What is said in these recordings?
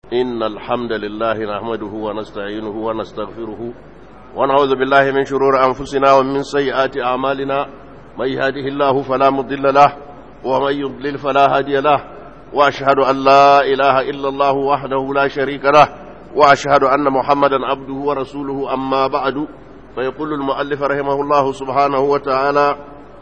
إن الحمد لله نحمده ونستعينه ونستغفره ونعوذ بالله من شرور أنفسنا ومن سيئات أعمالنا من يهده الله فلا مضل له ومن يضلل فلا هادي له وأشهد أن لا إله إلا الله وحده لا شريك له وأشهد أن محمدا عبده ورسوله أما بعد فيقول المؤلف رحمه الله سبحانه وتعالى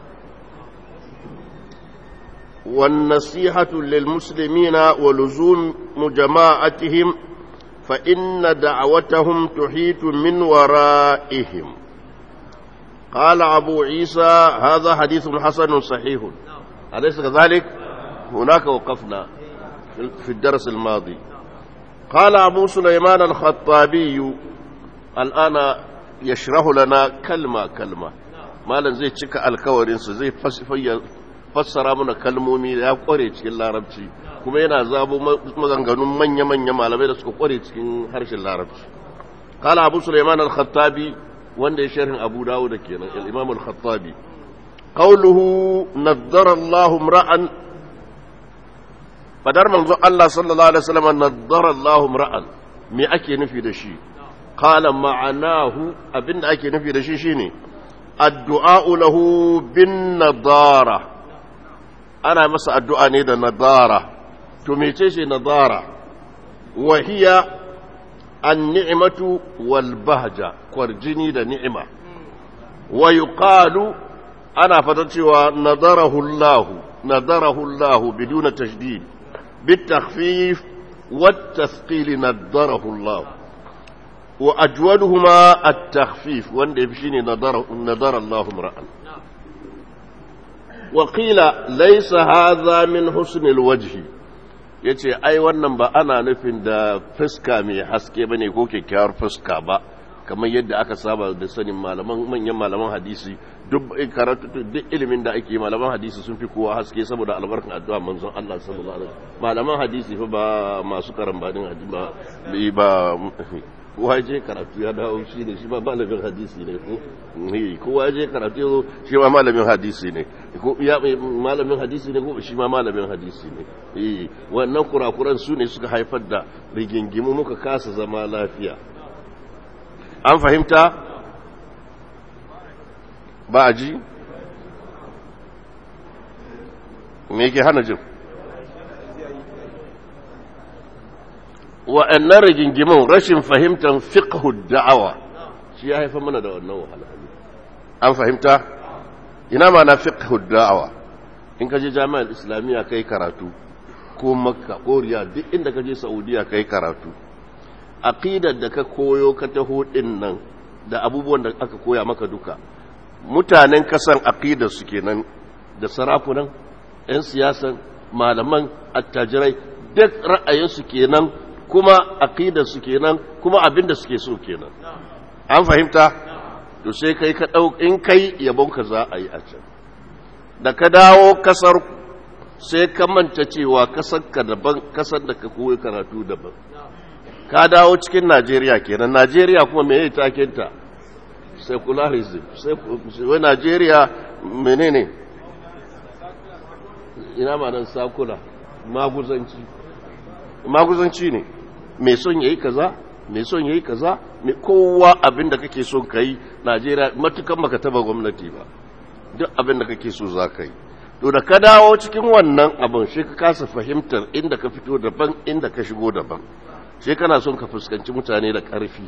والنصيحة للمسلمين ولزوم جماعتهم فإن دعوتهم تحيط من ورائهم قال أبو عيسى هذا حديث حسن صحيح أليس كذلك هناك وقفنا في الدرس الماضي قال أبو سليمان الخطابي الآن يشرح لنا كلمة كلمة مالا زي تشكى الكورنس زي fassara mana kalmomi ya kware cikin larabci kuma yana zabo maganganun manya-manya malamai da suka kware cikin harshen larabci kala abu suleiman al-khattabi wanda ya sharhin abu dawo da kenan al-imam al-khattabi qawluhu naddara Allah ra'an fadar manzo Allah sallallahu alaihi wasallam naddara Allah ra'an me ake nufi da shi qala ma'anahu abinda ake nufi da shi shine addu'a lahu bin nadara ana masa addu'a ne da nadara to mece ce nadara wahiya an ni'imatu wal bahja kwarjini da ni'ima wa yuqalu ana fata cewa nadarahu Allah nadarahu Allah biduna tashdid بالتخفيف والتثقيل نضره الله وأجودهما التخفيف وان يفشيني نضر, نضر الله امرأ وقيل ليس هذا من حسن الوجه yace ai wannan ba ana nufin da fuska mai haske bane ko kyakkyawar fuska ba kamar yadda aka saba da sanin malaman manyan malaman hadisi duk karatu duk ilimin da ake malaman hadisi sun fi kowa haske saboda albarkan addu'a manzon Allah sallallahu alaihi wasallam malaman hadisi fa ba masu karambanin hadisi ba ba kowa je karatu ya dawo shi ne shi ma malamin hadisi ne ko kowa je karatu yazo shi ma malamin hadisi ne ko ya malamin hadisi ne ko shi ma malamin hadisi ne eh wannan kurakuran su ne suka haifar da rigingimu muka kasa zama lafiya an fahimta ba a ji me yake hana jin wa'annan rigingimin rashin fahimtar fiqhu da'awa shi ya haifa mana da wannan wahala an fahimta ina ma na fiqhu da'awa in ka je jami'ar islamiyya kai karatu ko makka ko riyad duk inda ka je saudiya kai karatu aqidar da ka koyo ka taho din nan da abubuwan da aka koya maka duka mutanen kasan aqidar su kenan da sarakunan 'yan siyasan malaman attajirai duk ra'ayinsu kenan kuma aqidar su kenan kuma abin da suke so kenan an fahimta to sai kai ka dau in kai yabon ka za a yi a can da ka dawo kasar sai ka manta cewa kasar ka daban kasar da ka koyi karatu daban ka dawo cikin Najeriya kenan Najeriya kuma me yayi taken ta secularism sai wai Najeriya menene ina ma nan sakula maguzanci maguzanci ne mai son yayi kaza mai son yayi kaza mai kowa abin da kake son kai Najeriya matukan baka taba gwamnati ba duk abin da kake so za ka yi to da ka dawo cikin wannan abin shi ka kasa fahimtar inda ka fito daban inda ka shigo daban shi kana son ka fuskanci mutane da ƙarfi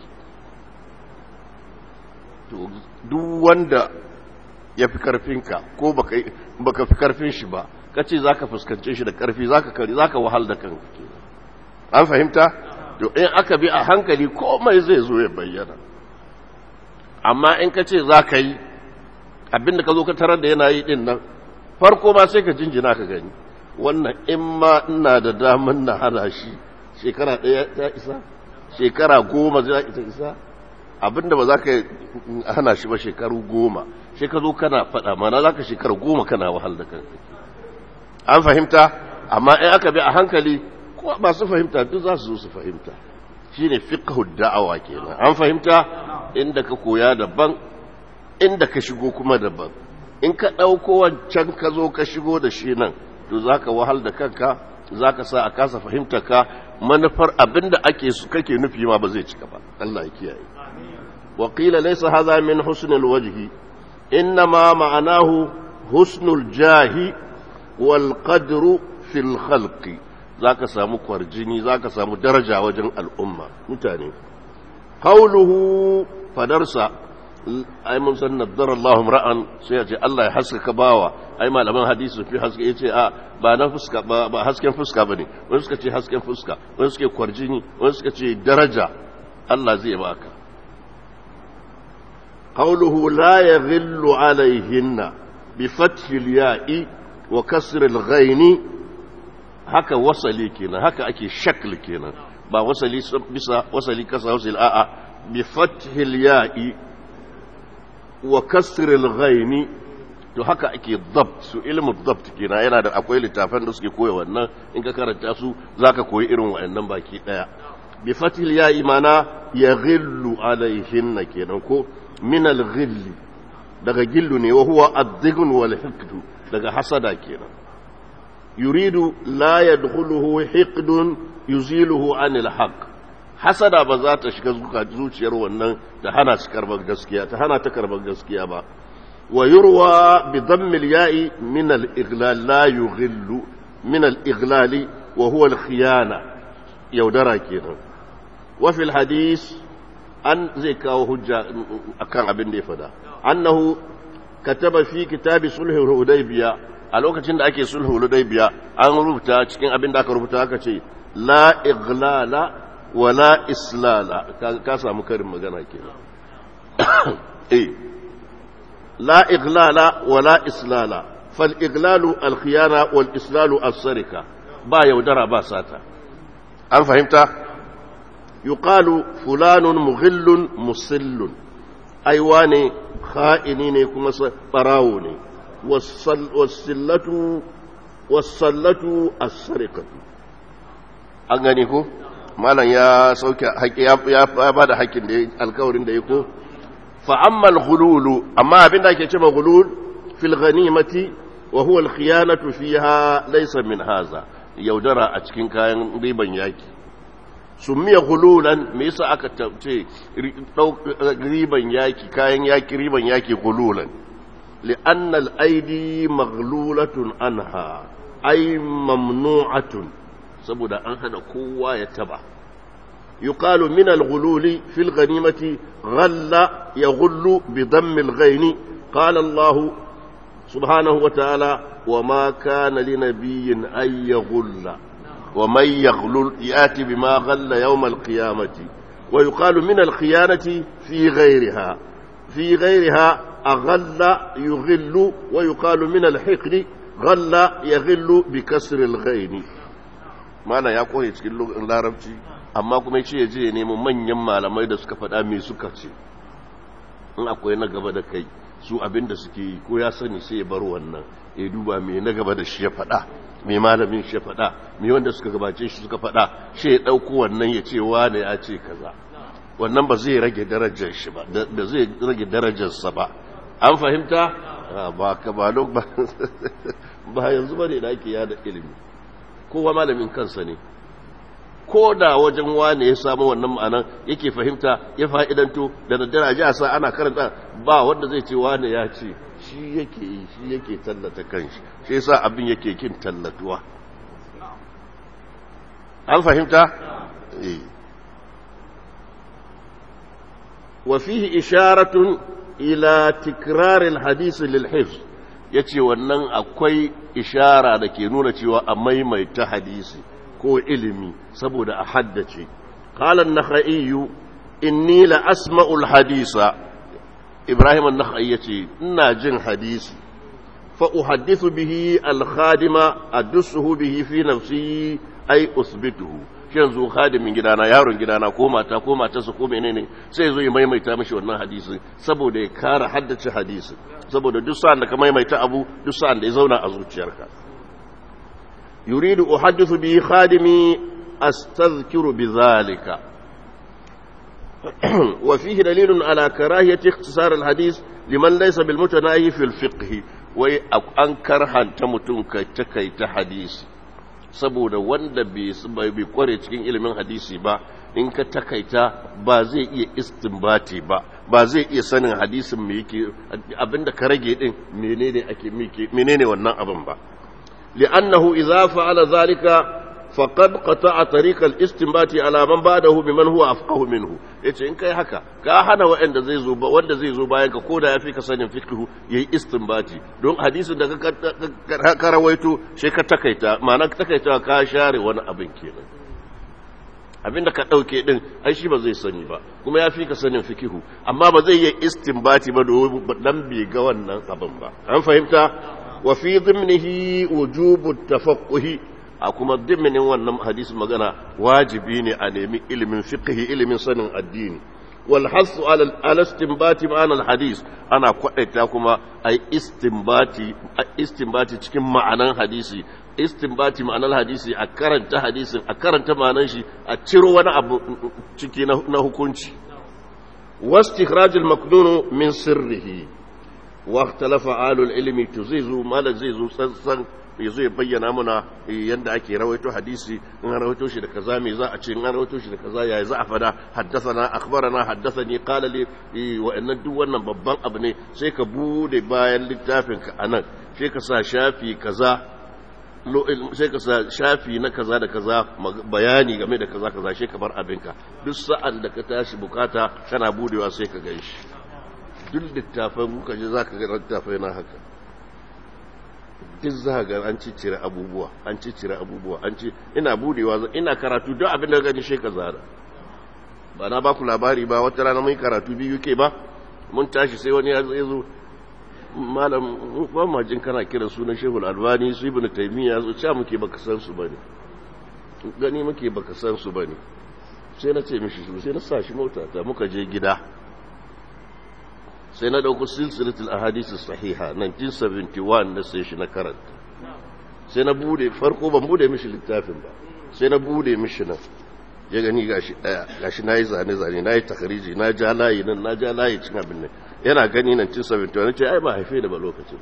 to duk wanda ya fi ƙarfinka ko baka fi ƙarfin shi ba ka ce za ka fuskance shi da ƙarfi za ka kari za ka wahal da kanka an fahimta to in aka bi a hankali komai zai zo ya bayyana amma in ka ce za ka yi abinda ka zo ka tarar da yana yi din nan farko ma sai ka jinjina ka gani wannan in ma ina da daman na hana shi shekara ɗaya ta isa shekara goma za ta isa abinda ba za ka hana shi ba shekaru goma sai ka zo kana faɗa mana za ka shekara goma kana wahal da kanka an fahimta amma in aka bi a hankali ko masu fahimta duk za su zo su fahimta shine fiqhu da'awa kenan an fahimta inda ka koya daban inda ka shigo kuma daban in ka ɗauko wancan ka zo ka shigo da shi nan to za ka wahal da kanka za ka sa a kasa fahimta ka manufar abinda ake su kake nufi ma ba zai cika ba Allah ya kiyaye wa qila laysa hadha min husnil wajhi inma ma'anahu husnul jahi wal qadru fil khalqi zaka samu kwarjini zaka samu daraja wajen al'umma mutane qawluhu fadarsa ai mun san naddara Allahu ra'an sai ya ce Allah ya haskaka bawa ai malaman hadisi fi haske yace a ba na fuska ba ba hasken fuska bane wani suka ce hasken fuska wani suka kwarjini wani suka ce daraja Allah zai baka qawluhu la yaghillu alaihinna bi fathi al-ya'i wa kasr al-ghaini haka wasali kenan haka ake shakl kenan ba wasali bisa wasali kasa wasali a'a bi fathi al-ya'i wa kasril ghaini to haka ake dabt su ilmu dabt kenan yana da akwai littafan da suke koya wannan in ka karanta su zaka koyi irin wayannan baki daya bi fatil ya imana yaghillu alaihin kenan ko min al daga gillu ne wa huwa ad-dighn wal hiqd daga hasada kenan yuridu la yadkhuluhu hiqdun yuziluhu anil haqq hasada ba za ta shiga zuciyar wannan ta hana shi karbar gaskiya ta hana ta karbar gaskiya ba wa yurwa bi dammil ya'i min al iglal la yughillu min al iglali wa huwa al khiyana yaudara kenan wa fil hadith an zai kawo hujja akan abin da ya fada annahu kataba fi kitabi sulhul hudaybiya a lokacin da ake sulhul hudaybiya an rubuta cikin abin da aka rubuta aka ce la iglala wala islala ka samu karin magana ke eh la iglala wala islala fal iglalu al khiyana wal islalu as sarika ba yaudara ba sata an fahimta yuqalu fulanun mughillun musillun aiwa ne kha'ini ne kuma barawo ne wasallatu wasallatu as sarikatu an gani ko malam ya sauke haƙi ya ba da haƙin da alkawarin da ya ko fa'ammal hululu amma abin da ake ce ma hulul fil ghanimati wa huwa al-khiyanatu fiha laysa min haza yaudara a cikin kayan riban yaki summiya hululan me yasa aka ce riban yaki kayan yaki riban yaki hululan li'anna al-aidi maghlulatun anha ay mamnu'atun saboda an hana kowa ya taba yuqalu min al-ghululi fil ghanimati ghalla yaghullu bi damm al-ghaini qala Allah subhanahu wa ta'ala wa ma kana li nabiyyin ay yaghulla wa man yaghlul yati bima ghalla yawm al-qiyamati wa yuqalu min al-khiyanati fi ghayriha fi ghayriha aghalla yughillu wa yuqalu min al-hiqdi ghalla yaghillu bi kasri al-ghaini mana ya koye cikin larabci amma kuma ce ya je ya nemi manyan malamai da suka faɗa me suka ce in akwai na gaba da kai su abin da suke yi ko ya sani sai ya bar wannan ya duba me na gaba da shi ya faɗa me malamin shi ya faɗa me wanda suka gabace shi suka faɗa shi ya ɗauko wannan ya ce wane ya ce kaza wannan ba zai rage darajar shi ba da zai rage darajarsa ba an fahimta ba ka ba ba yanzu ba ne da ake yada ilimi kowa malamin kansa ne ko da wajen wane ya samu wannan ma'anan yake fahimta ya fa'idanto da daddare a ji a sa ana karanta ba wanda zai ce wane ya ce shi yake yi shi yake tallata kanshi shi yasa abin yake kin tallatuwa an fahimta eh wa fihi isharatun ila tikrar alhadith lilhifz yace wannan akwai ishara da ke nuna cewa a maimaita hadisi ko ilimi saboda a haddace qala an-nakhai inni la asma'u al-hadisa ibrahim an-nakhai yace ina jin hadisi fa uhaddithu bihi al-khadima adussuhu bihi fi nafsi ay usbituhu yanzu khadimin gidana yaron gidana ko mata ko matarsa ko menene sai zo ya maimaita mishi wannan hadisi saboda ya kara haddace hadisi saboda duk sa'an da ka maimaita abu duk sa'an da ya zauna a zuciyarka yuridu uhaddithu bi khadimi astadhkiru bidhalika wa fihi dalilun ala karahiyati ikhtisar alhadith liman laysa bil mutanahi fi alfiqh wai an karhanta mutum kai ta kai ta hadisi saboda wanda bai kware cikin ilimin hadisi ba in ka takaita ba zai iya istinbati ba ba zai iya sanin hadisin me yake abinda ka rage din menene ake menene wannan abin ba li'annahu idza fa'ala zalika faqad qata'a tariq al-istinbati ala man ba'dahu biman huwa afqahu minhu yace in kai haka ka hana wanda zai zo wanda zai zo bayan ka koda yafi ka sanin fiqhu yayi istinbati don hadisin da ka ka rawaito sai ka takaita ma'ana ka takaita ka share wani abin kenan abinda ka dauke din ai shi ba zai sani ba kuma yafi ka sanin fiqhu amma ba zai yi istinbati ba don dan bai ga wannan abin ba an fahimta wa fi dhimnihi wujubut tafaqquhi a kuma diminin wannan hadisin magana wajibi ne a nemi ilimin fiqhi ilimin sanin addini wal hasu ala istinbati ma'ana al hadis ana kwadaita kuma ai istinbati istinbati cikin ma'anan hadisi istinbati ma'anar hadisi a karanta hadisin a karanta ma'anan shi a ciro wani abu ciki na hukunci واستخراج المكنون من سره واختلف آل العلم تزيزو ما لزيزو سنسن yazo ya bayyana muna yanda ake rawaito hadisi in an rawaito shi da kaza me za a ce in an rawaito shi da kaza yayi za a fada haddathana akhbarana haddathani qala li wa inna duk wannan babban abu ne sai ka bude bayan littafin ka anan sai ka sa shafi kaza sai ka sa shafi na kaza da kaza bayani game da kaza kaza sai ka bar abinka duk sa'an da ka tashi bukata kana budewa sai ka ganshi duk littafin muka je zaka ga littafai na haka duk za ga an ciccire abubuwa an ciccire abubuwa an ci ina budewa ina karatu duk abin da gani shi ka zara ba na ba ku labari ba wata rana mun karatu biyu ke ba mun tashi sai wani ya zo malam ba ma jin kana kiran sunan shehul albani su ibnu taymiya zo cewa muke baka san su bane gani muke baka san su bane sai na ce mishi su sai na sa shi mota ta muka je gida sai na dauko silsilatul ahadith sahiha 1971 na sai shi na karanta sai na bude farko ban bude mishi littafin ba sai na bude mishi nan ya gani gashi daya gashi nayi zane zane nayi takhriji na ja layi nan na ja layi cin abin nan yana gani nan cin 71 ce ai ba haife da ba lokacin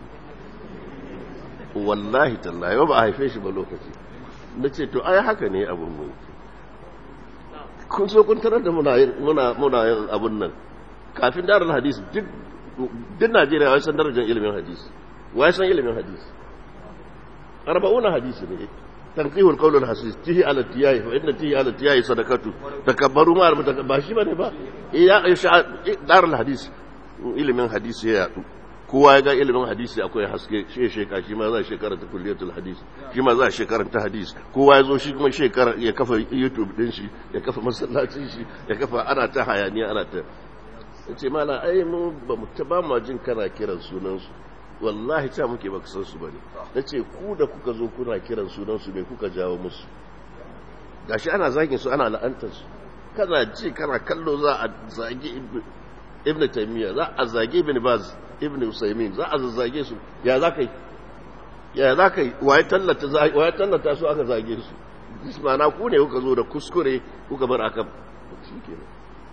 wallahi tallahi ba haife shi ba lokacin nace to ai haka ne abun mu kun so kun tarar da muna muna muna yin abun nan kafin darul hadis duk duk Najeriya wai san darajar ilimin hadisi wai san ilimin hadisi arba'una hadisi ne تنقيه القول الحسيس تهي على التياي فإن تهي على التياي صدقته تكبروا ما المتكباشي بني با إيا دار الحديث ilimin hadisi ya yadu kowa ya ga ilimin hadisi akwai haske shi sheka shi ma za shi karanta kulliyatul hadisi shi ma za shi karanta hadisi kowa ya zo shi kuma shekara ya kafa youtube din shi ya kafa masallacin shi ya kafa ana ta hayaniya ana ta ce mala ai mu ba mu ta ba mu jin kana kiran sunan su wallahi ta muke baka san su bane nace ku da kuka zo kuna kiran sunan su me kuka jawo musu gashi ana zagin su ana la'antar su kana ji kana kallo za a zagi ibn taymiya za a zage ibn baz ibn usaymin za a zage su ya za ka yi ya za ka yi waye tallata waye tallata su aka zage su ismana ku ne kuka zo da kuskure kuka bar aka shikenan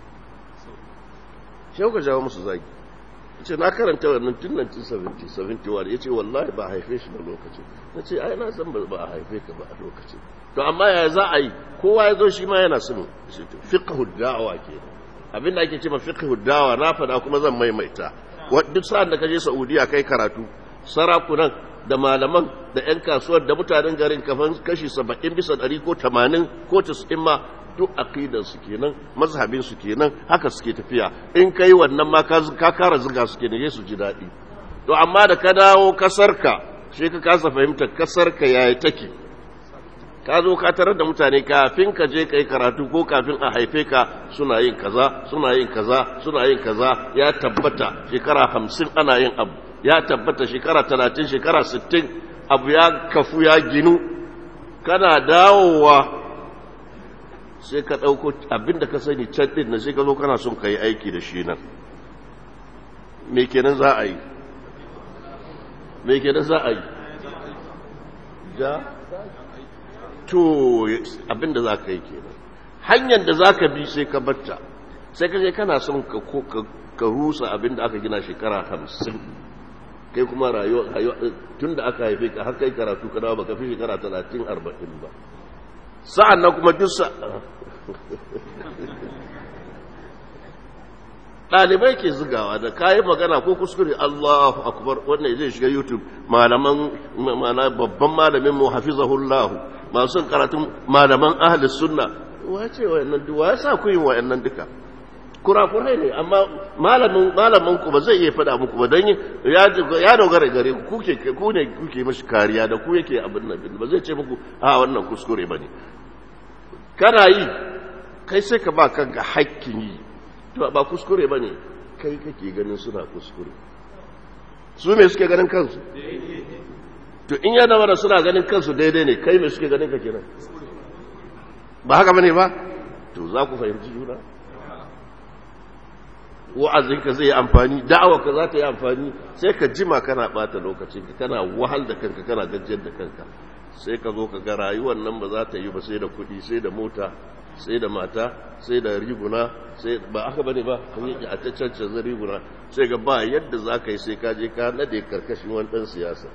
shi kuka jawo musu zagi ce na karanta wannan tun 1970 71 yace wallahi ba a haife shi ba lokacin nace ai na san ba a haife ka ba a lokacin to amma ya za a yi kowa ya zo shi ma yana son fiqhu da'wa kenan abin da ake ce ma fiqhu dawa na fada kuma zan maimaita duk sa'an da ka je Saudiya kai karatu sarakunan da malaman da ƴan kasuwar da mutanen garin kafan kashi 70 bisa 100 ko 80 ko 90 ma duk aqidar su kenan mazhabin su kenan haka suke tafiya in kai wannan ma ka kara zuga su kenan su ji dadi to amma da ka dawo kasarka shi ka kasa fahimtar kasarka yayi take ka zo ka tarar da mutane kafin ka je kai karatu ko kafin a haife ka suna yin kaza suna yin kaza suna yin kaza ya tabbata shekara hamsin ana yin abu ya tabbata shekara talatin shekara sittin abu ya kafu ya ginu kana dawowa sai ka ɗauko abin da ka sani can ɗin na sai ka zo kana son ka yi aiki da shi nan me kenan za a yi me kenan za a yi ja to abinda za ka yi kenan hanyar da za ka bi sai ka batta sai ka je kana son ka rusa abinda aka gina shekara hamsin kai kuma rayuwa tun da aka haife ka har kai karatu ka dawo baka fi shekara talatin arba'in ba sa'an nan kuma duk ɗalibai ke zigawa da kayi magana ko kuskure Allahu akbar wannan zai shiga YouTube malaman mana babban malamin mu hafizahullahu masu karatun malaman ahli sunna wace wayannan duk ya sa ku yin wayannan duka kurakurai ne amma malamin malamin ku ba zai iya faɗa muku ba dan ya ya dogara gare ku kuke ku ne kuke mashi kariya da ku yake abin nan ba zai ce muku a wannan kuskure bane kana yi kai sai ka ba kanka hakkin yi to ba kuskure ba ne kai kake ganin suna kuskure su me suke ganin kansu to in ya dama da suna ganin kansu daidai ne kai me suke ganin ka kenan ba haka bane ba to za ku fahimci juna wa'azinka zai yi amfani da'awarka za ta yi amfani sai ka jima kana bata lokacin ka kana wahal da kanka kana gajiyar da kanka sai ka zo ka ga rayuwar nan ba za ta yi ba sai da kuɗi sai da mota sai da mata sai da riguna sai ba aka bane ba a ta cancanza riguna sai ga ba yadda za ka yi sai ka je ka nade karkashin wani ɗan siyasa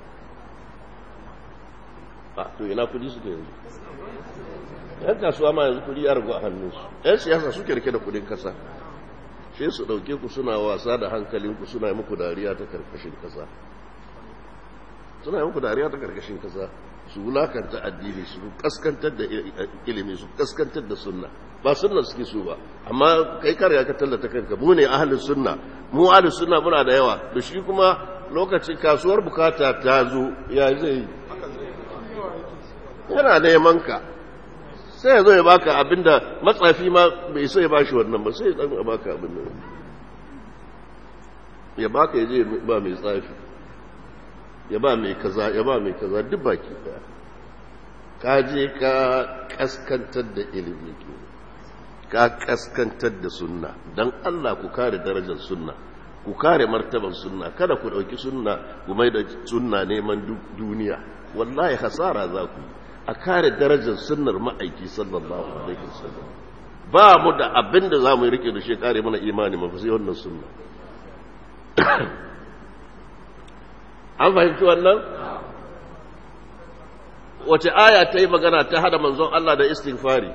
a to ina kudi suke yanzu yan kasuwa ma yanzu kudi ya ragu a hannunsu yan siyasa suke rike da kudin kasa sai su ɗauke ku suna wasa da hankalinku suna yi muku dariya ta karkashin kasa suna yi muku dariya ta karkashin kasa su wulakanta addini su kaskantar da ilimi su kaskantar da sunna ba sunna suke so ba amma kai kare ka tallata kanka mu ne ahlus sunna mu ahlus sunna muna da yawa da shi kuma lokacin kasuwar bukata ta zo ya zai yana neman ka sai ya zo ya baka abinda matsafi ma bai sai ya bashi wannan ba sai ya baka abin nan ya baka ya je ba mai tsafi ya ba mai kaza ya ba mai kaza duk baki daya ka je ka kaskantar da ilimi ke ka kaskantar da sunna don Allah ku kare darajar sunna ku kare martaban sunna kada ku dauki sunna ku mai da sunna neman duniya wallahi hasara za ku a kare darajar sunnar ma'aiki sallallahu alaihi wasallam ba mu da abin da za mu rike da shi kare mana imani mafi sai wannan sunna an fahimci wannan wace aya ta yi magana ta hada manzon Allah da istighfari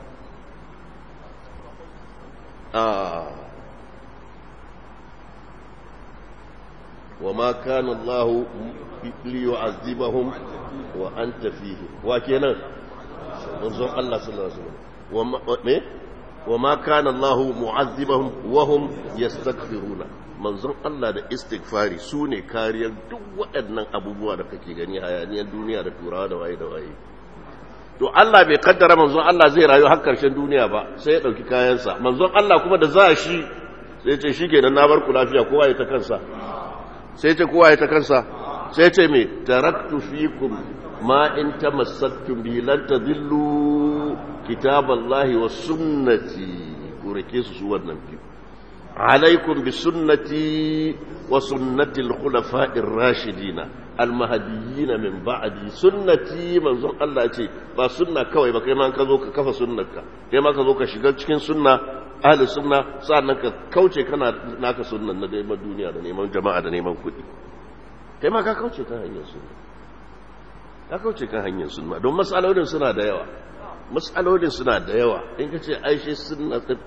wa ma kana Allah li yu'azzibahum wa anta fihi wa kenan manzon Allah sallallahu alaihi wasallam wa me wa ma kana Allah mu'azzibahum wa hum yastaghfiruna manzon Allah da istighfari su ne kariyar duk waɗannan abubuwa da kake gani hayaniyar duniya da turawa da waye da waye to Allah bai kaddara manzon Allah zai rayu har karshen duniya ba sai ya ɗauki kayansa manzon Allah kuma da za shi sai ce shi kenan na bar ku lafiya kowa ya ta kansa sai ce kowa ya ta kansa sai ce me taraktu fikum ma in tamassaktum bi lan tadillu kitaballahi wa sunnati ku rike su su wannan biyu عليكم بسنتي وسنة الخلفاء الراشدين المهديين من بعدي سنتي من زون الله يتي با سنة كوي با كيما كزو كفا سنك كيما كزو كشغل cikin sunna ahli sunna sannan ka kauce kana naka sunnan na neman duniya da neman jama'a da neman kuɗi kai ma ka kauce kan hanyar sunna ka kauce kan hanyar sunna don matsalolin suna da yawa matsalolin suna da yawa in ka ce aishe sunna duk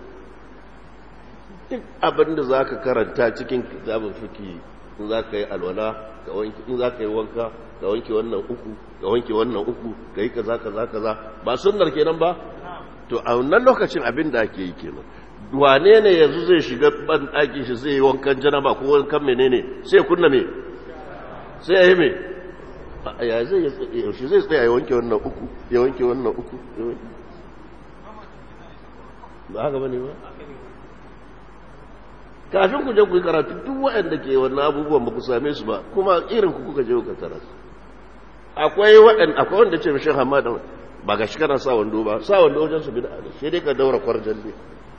abin da za ka karanta cikin kitabin fiki in za ka yi alwala in za ka yi wanka ka wanke wannan uku ka wanke wannan uku ka yi kaza kaza kaza ba sunnar kenan ba to a wannan lokacin abin da ake yi kenan wane ne yanzu zai shiga ban ɗaki shi zai yi wankan janaba ko wankan menene sai kunna me sai ya yi me ya zai yaushe zai tsaya ya wanke wannan uku ya wanke wannan uku ba haka bane ba kafin ku je ku yi karatu duk waɗanda ke wannan abubuwan ba ku same su ba kuma irin ku kuka je ku tara su akwai waɗanda akwai wanda ce mishin hamada ba ga shi kana sa wando ba sa wando wajen su bid'a ne sai dai ka daura kwarjan ne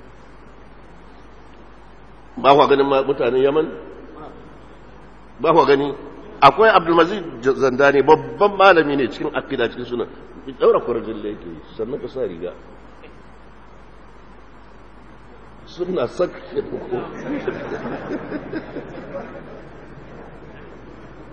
ba ku ganin mutanen yaman ba ku gani akwai abdulmazi zandani babban malami ne cikin akida cikin suna daura kwarjan da yake sannan ka sa riga suna saka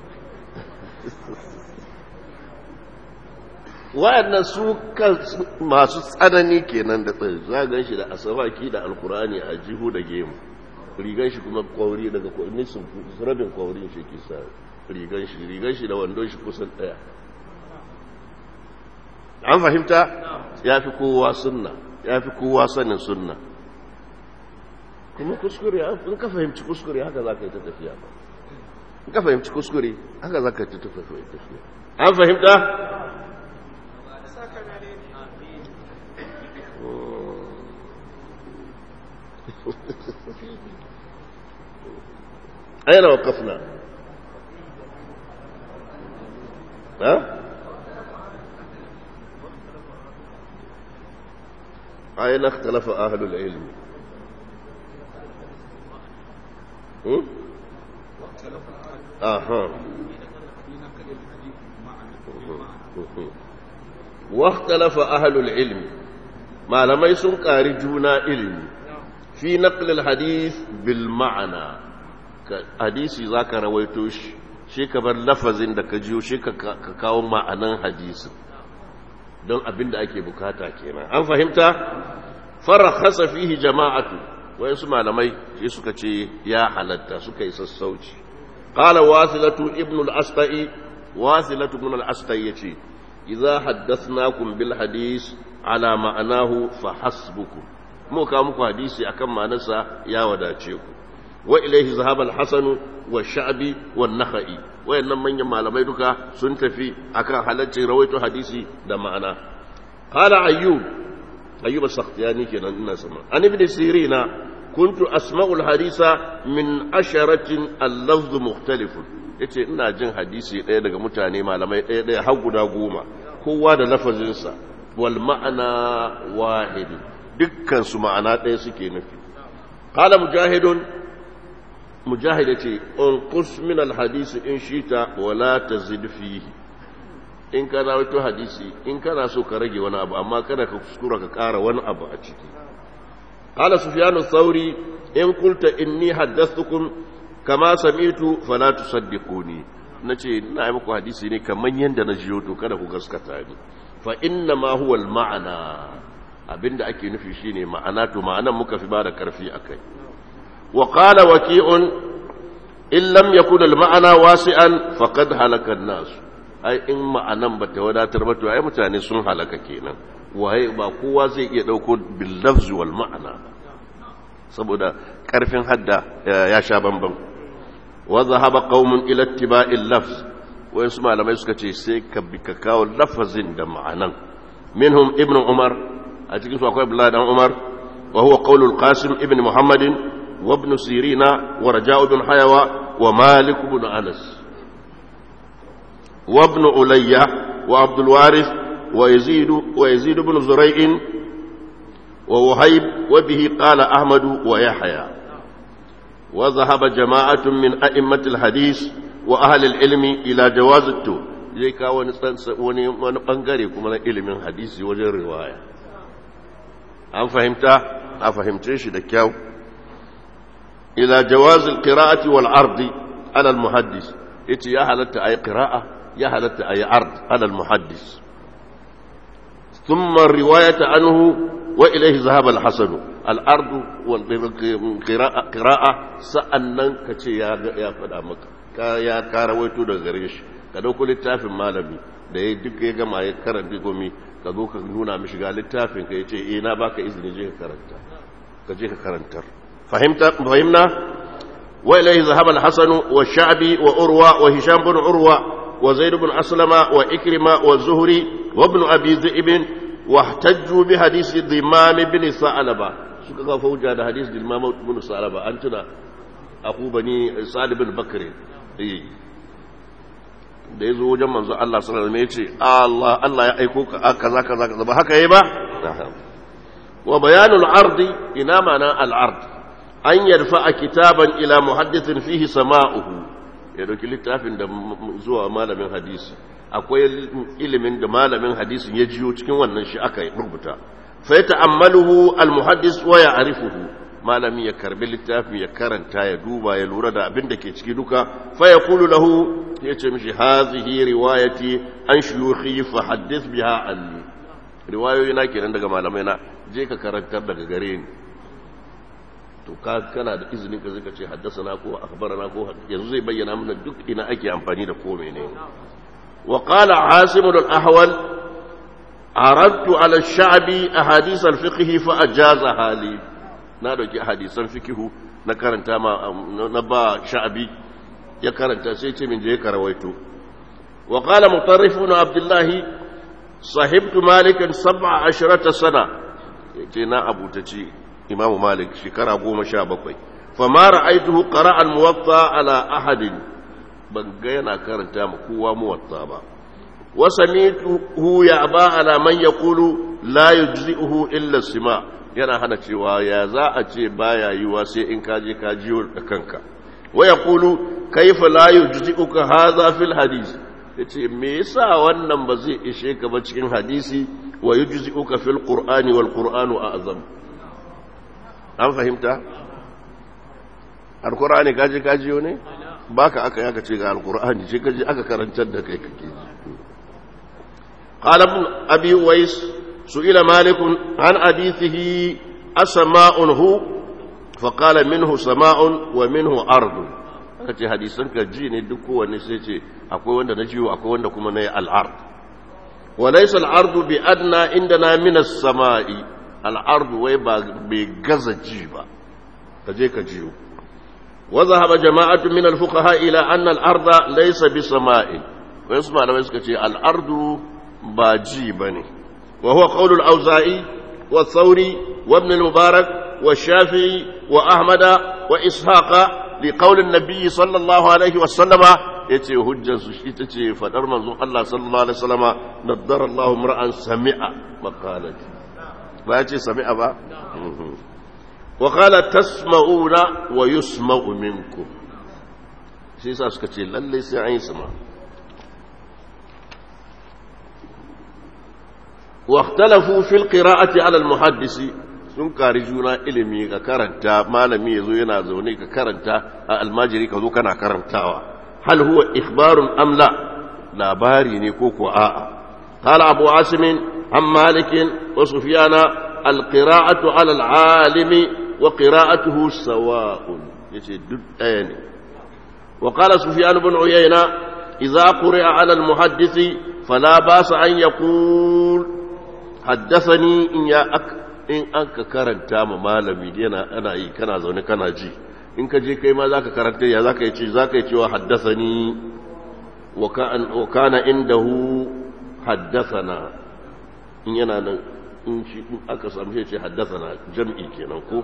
wayannan su masu tsanani kenan da tsaye za gan shi da asabaki da alkurani a jihu da gemu rigan shi kuma kwauri daga nisan rabin kwaurin shi ke sa rigan shi rigan shi da wandon shi kusan daya an fahimta ya fi kowa sunna ya fi kowa sanin sunna kuma kuskure in ka fahimci kuskure haka za ka yi ta tafiya ba in ka fahimci kuskure haka za ka yi ta tafiya an fahimta أين وقفنا ها أين اختلف أهل العلم هم؟ أها واختلف أهل العلم ما لم يسن قارجونا علم في نقل الحديث بالمعنى hadisi za ka rawaito shi shi ka bar lafazin da ka jiyo shi ka kawo ma'anan hadisin don abin da ake bukata kenan an fahimta farakhasa fihi jama'atu wayansu malamai shi suka ce ya halatta suka yi sassauci qala wasilatu ibn al-astai wasilatu ibn al-astai yace idza haddathnakum bil hadis ala ma'anahu fa hasbukum mu ka muku hadisi akan ma'anarsa ya wadace ku wa ilaihi zahaba al-hasan wa sha'bi wa nakhai wayannan manyan malamai duka sun tafi akan halaccin rawaito hadisi da ma'ana qala ayyub ayyub as-sakhtiyani kenan ina sama an ibn sirina kuntu asma'u al-hadisa min asharatin al-lafz mukhtalif yace ina jin hadisi ɗaya daga mutane malamai ɗaya ɗaya har guda goma kowa da lafazinsa wal ma'ana wahid dukkan su ma'ana ɗaya suke nufi qala mujahidun mujahid yace unqus min alhadisi in shita wala tazid fihi in ka rawaito hadisi in kana so ka rage wani abu amma kada ka kuskura ka ƙara wani abu a ciki qala sufyanu thawri in qulta inni haddathtukum kama sami'tu fala tusaddiquni nace ina yi muku hadisi ne kaman yanda na jiyo to kada ku gaskata ni fa inna ma huwa al-ma'ana abinda ake nufi shine ma'ana to ma'anan muka fi ba da karfi akai وقال وكيع إن لم يكن المعنى واسعا فقد هلك الناس أي إن معنى بتودا تربتوا أي متاني سن هلك كينا وهي ba kowa zai iya dauko bil lafz wal ma'ana saboda karfin hadda ya sha bamban wa zahaba qaumun ila ittiba'il lafz wayan su malamai suka ce sai ka bi ka kawo lafazin da ma'anan minhum ibnu umar a cikin su akwai abdullahi dan umar wa huwa qaulul qasim ibn muhammadin وابن سيرين ورجاء بن حيوى ومالك بن أنس وابن ألية وعبد الوارث ويزيد ويزيد بن زريع ووهيب وبه قال أحمد ويحيى وذهب جماعة من أئمة الحديث وأهل العلم إلى جواز التو zai kawo wani bangare kuma na ilimin hadisi wajen riwaya an fahimta a fahimce shi da kyau إلى جواز القراءة والعرض على المحدث إتي يا هلت أي قراءة يا هلت أي عرض على المحدث ثم الرواية عنه وإليه ذهب الحسن الأرض والقراءة قراءة سأنن كتي يا يا فدامك يا كارويتو da gare shi ka dauko littafin malami da ya duk ya gama ya karanta gomi ka zo ka nuna mishi ga littafin ka yace eh na baka izini je ka karanta ka je ka karantar فهمت فهمنا وإليه ذهب الحسن والشعبي وأروى وهشام بن عروة وزيد بن أسلم وإكرمة والزهري وابن أبي ذئب واحتجوا بحديث ضمام بن ثعلبة suka fauja da hadis da imam ibn salaba an tuna aku bani sa'd bin bakr eh da yazo wajen manzo Allah sallallahu alaihi wasallam yace Allah Allah ya aiko ka kaza kaza kaza ba haka yayi ba wa bayanul ardi ina mana al ard an yarfa kitaban ila muhaddithin fihi sama'uhu ya dauki littafin da zuwa malamin hadisi akwai ilimin da malamin hadisin ya jiyo cikin wannan shi aka rubuta fa ta'ammaluhu al muhaddis wa ya'rifuhu malami ya karbi littafi ya karanta ya duba ya lura da abin da ke ciki duka fa yaqulu lahu ya ce mishi hazihi riwayati an shuyukhi fa haddith biha anni riwayoyi na kenan daga malamai na je ka karantar daga gare ni to ka kana da izinin ka zaka ce haddasana ko akhbarana ko yanzu zai bayyana mana duk ina ake amfani da ko menene wa qala asim al-ahwal aradtu ala ash-sha'bi ahadith al-fiqh fa ajaza hali na dauki hadisan fiqh na karanta ma na ba sha'bi ya karanta sai ce min je ka rawaito wa qala mutarrif ibn abdullah sahibtu malikan 17 sana yace na abutaci imam malik shekara goma sha bakwai fama ra'aituhu qara'a al-muwatta ala ahadin ban ga yana karanta ma kowa muwatta ba wa sami'tuhu ya'ba ala man yaqulu la yujzi'uhu illa sima yana hana cewa ya za a ce baya yiwa sai in ka je ka jiyo da kanka wa yaqulu kayfa la yujzi'uka hadha fil hadith yace me yasa wannan ba zai ishe ka ba cikin hadisi wa yujzi'uka fil qur'ani wal qur'anu a'zam an fahimta alkur'ani kaji kajiyo ne baka aka yaka ce ga alkur'ani ce kaji aka karantar da kai kake ji qala ibn abi wais su'ila malik an hadithihi asma'un hu fa qala minhu sama'un wa minhu ardu kace hadisan ka ji ne duk kowanne sai ce akwai wanda na jiwo akwai wanda kuma na yi al-ard wa laysa al-ardu bi adna indana min as-sama'i al'ardu wai ba bai gaza ji ba ka je ka jiyo waza haɓa jama'atu min alfuqaha ila anna al'arda laysa bi sama'in wai su malamai suka ce al'ardu ba ji ba ne wa huwa qawlul auza'i wa thauri wa ibn al-mubarak wa shafi'i wa ahmada wa ishaqa li qawlin nabiy sallallahu alaihi wa sallama yace hujjar su ita ce fadar manzon Allah sallallahu alaihi wa sallama naddara Allahu mar'an sami'a maqalati ba ya ce sami'a ba wa kala tasma'una wa yusma'u minkum shi yasa suka ce lalle sai an yi sama wa ikhtalafu fil qira'ati 'ala al-muhaddisi sun kari juna ilimi ka karanta malami yazo yana zaune ka karanta a almajiri ka zo kana karantawa hal huwa ikhbarun am la labari ne ko ko a'a qala abu asim عن مالك وسفيان القراءة على العالم وقراءته سواء يعني وقال سفيان بن عيينة إذا قرئ على المحدث فلا باس أن يقول حدثني إن يا أك إن أنك كرنت مالمي أنا أنا إيه كنا زوني كنا جي in ka je kai ma za ka karanta ya za ka yi ce za ka yi cewa haddasani wa kana indahu haddasana in yana nan in shi in aka samu shi ce haddasana jam'i kenan ko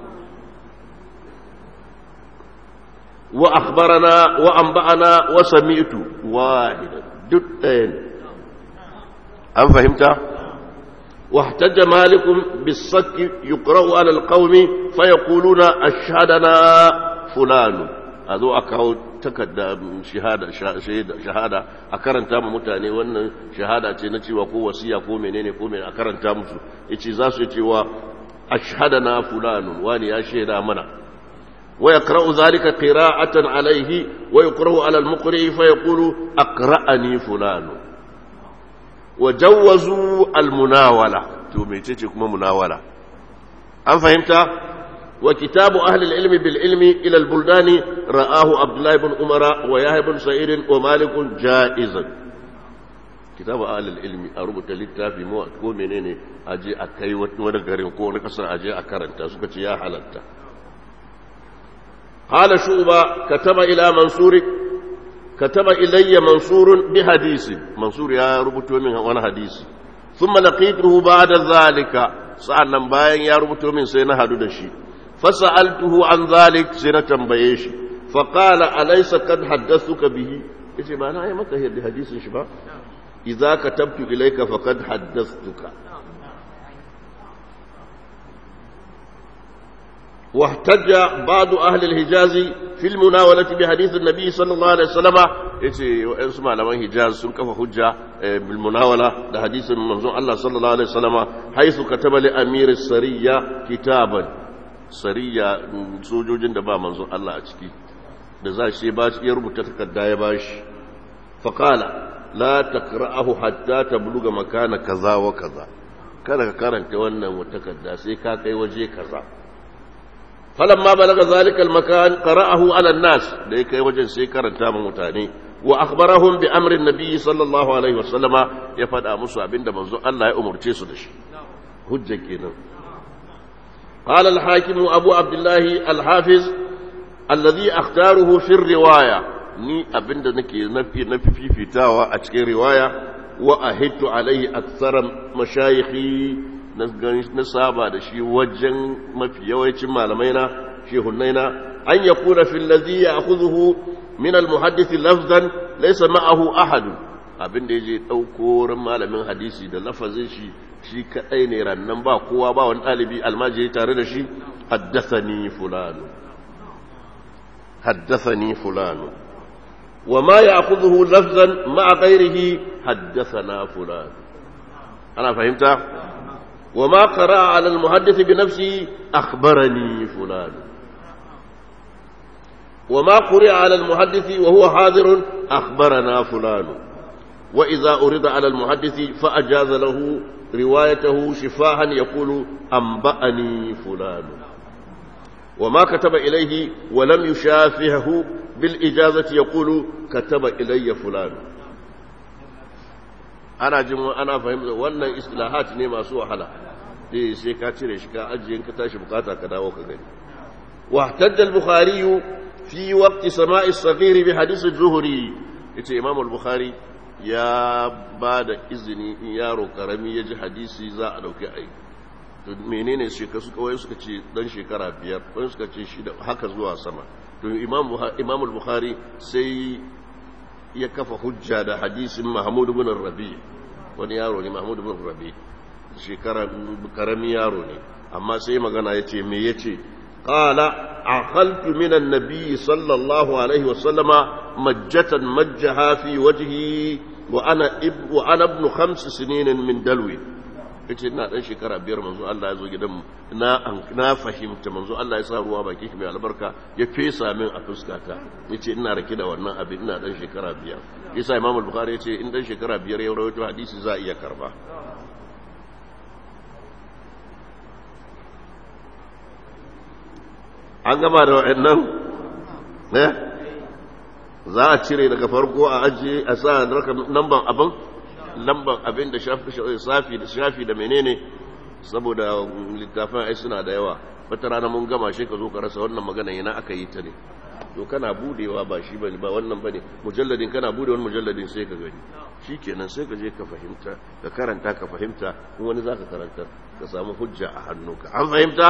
wa akhbarana wa anba'ana wa sami'tu wahida duk ɗaya ne an fahimta واحتج مالك بالصك يقرأ على القوم فيقولون أشهدنا فلان هذا أكاو takarda shahada shahada a karanta mu mutane wannan shahada ce na cewa ko wasiya ko menene ko menene a karanta musu yace za su cewa ashhadana fulanun wani ya shaida mana wa yaqra'u zalika qira'atan alayhi wa yuqra'u 'ala al-muqri fa yaqulu aqra'ani fulanun wa jawwazu al-munawala to mecece kuma munawala an fahimta وكتاب أهل العلم بالعلم إلى البلدان رآه عبد الله بن عمر ويحيى بن سعيد ومالك جائزا كتاب أهل العلم أربط للتافي مو ko menene aje a kai wani garin ko wani kasar aje a karanta suka ce ya halatta قال شعبة كتب إلى منصور كتب إلي منصور بحديث منصور يا ربطه من وانا حديث ثم لقيته بعد ذلك sa'annan bayan ya rubuto min sai na hadu da shi fasa'altuhu an zalik sai na tambaye shi faqala alaysa kad haddathuka bihi yace ba na yi maka hadisin shi ba idza katabtu ilayka faqad haddathtuka واحتج بعض أهل الحجاز في المناولة بحديث النبي صلى الله عليه وسلم يتي وإنسما لمن حجاز سنكف حجة بالمناولة لحديث منظور الله صلى الله عليه وسلم حيث كتب لأمير السرية كتابا sariya sojojin da ba manzon Allah a ciki da za shi ba shi ya rubuta takarda ya bashi faqala la taqra'ahu hatta tabluga makana kaza wa kaza kada ka karanta wannan takarda sai ka kai waje kaza falamma balaga zalika almakan qara'ahu ala an-nas da kai wajen sai karanta ma mutane wa akhbarahum bi amri an-nabi sallallahu alaihi wasallama ya fada musu abinda manzo Allah ya umurce su da shi hujja kenan قال الحاكم أبو عبد الله الحافظ الذي أختاره في الرواية ni abinda nake nafi nafi fifitawa a cikin riwaya wa ahidtu alaihi aktsara mashayikhi na saba da shi wajen mafi yawancin malamai na shehunnai na an yakuna fil ladhi ya'khudhuhu min al muhaddith lafzan laysa ma'ahu ahad abinda yaje dauko ran malamin hadisi da lafazin shi shi kadai ne rannan ba kowa ba wani dalibi almajiri tare da shi haddathani fulanu haddathani fulanu وما يأخذه لفظا مع غيره حدثنا فلان أنا فهمت وما قرأ على المحدث بنفسه أخبرني فلان وما قرأ على المحدث وهو حاضر أخبرنا فلان وإذا أريد على المحدث فأجاز له روايته شفاها يقول أنبأني فلان وما كتب إليه ولم يشافهه بالإجازة يقول كتب إلي فلان أنا جمع أنا فهمت وأن إصلاحات نيما سوى حلا دي سيكا تشري شكا أجي إنك تاشي بقاتا كدا وكذا واحتج البخاري في وقت سماء الصغير بحديث الزهري يتي إمام البخاري يا بعد إذني يا رو كرمي يجي حديثي زا أدوكي أي menene shekaru suka wai suka ce dan shekara biyar wani suka ce shida haka zuwa sama to imam al-bukhari sai ya kafa hujja da hadisin mahmud ibn rabi wani yaro ne mahmud ibn rabi shekara karami yaro ne amma sai magana yace me yace qala aqaltu min an-nabi sallallahu alaihi wa sallama majjatan majjaha fi wajhi wa ana ibnu ana ibn khams sinin min dalwi yace ina dan shekara biyar manzo Allah ya zo gidan na na fahimta manzo Allah ya sa ruwa baki mai albarka ya fesa min a fuskata yace ina rake da wannan abin ina dan shekara biyar yasa Imam al-Bukhari yace in dan shekara biyar ya rawaito hadisi za iya karba an gama da wa'annan eh za a cire daga farko a ajiye a sa namban abin lambar abin da shafi da shafi da menene saboda littafin ai suna da yawa wata rana mun gama shi ka zo ka rasa wannan magana yana aka yi ta ne to kana budewa ba shi bane ba wannan bane mujalladin kana bude wani mujalladin sai ka gani shikenan sai ka je ka fahimta ka karanta ka fahimta in wani zaka karanta ka samu hujja a hannunka an fahimta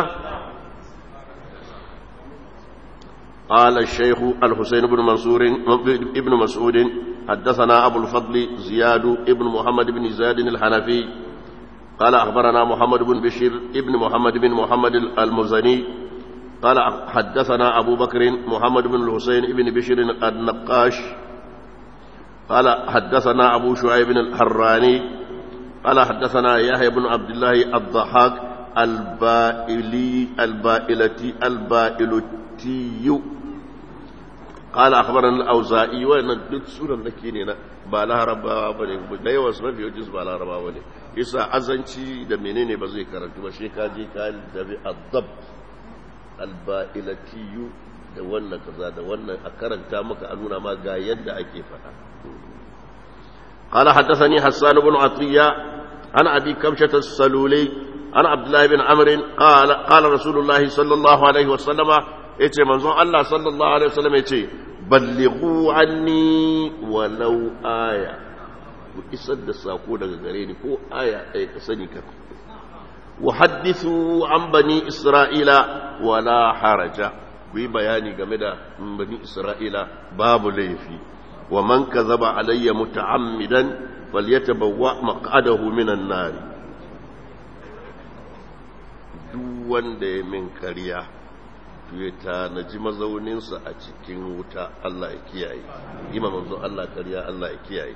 قال الشيخ الحسين بن منصور ابن مسعود حدثنا أبو الفضل زياد ابن محمد بن زياد الحنفي قال أخبرنا محمد بن بشير ابن محمد بن محمد المزني قال حدثنا أبو بكر محمد بن الحسين ابن بشير النقاش قال حدثنا أبو شعيب الحراني قال حدثنا يحيى بن عبد الله الضحاك البائلي البائلتي البائلتي قال أخبرنا الأوزائي وأن duk sunan nake ne na ba larabawa ba ne da yawan su mafi wajen ba larabawa ne yasa azanci da menene ba zai karantu ba shi ka je ka dabi azab alba'ilatiyu da wannan kaza da wannan a karanta maka a nuna ma ga yadda ake faɗa قال حدثني حسان بن عطية عن أبي كبشة السلولي عن عبد الله بن عمرو قال قال رسول الله صلى الله عليه وسلم yace manzon Allah sallallahu alaihi wasallam yace ballighu anni walau aya ku isar da sako daga gare ni ko aya ɗaya ka sani ka wa hadithu an bani isra'ila wala haraja ku yi bayani game da bani isra'ila babu laifi wa man kazaba alayya muta'ammidan falyatabawwa maq'adahu minan nar duk wanda ya min kariya ya tanaji mazauninsa a cikin wuta Allah ya kiyaye ima manzo Allah kariya Allah ya kiyaye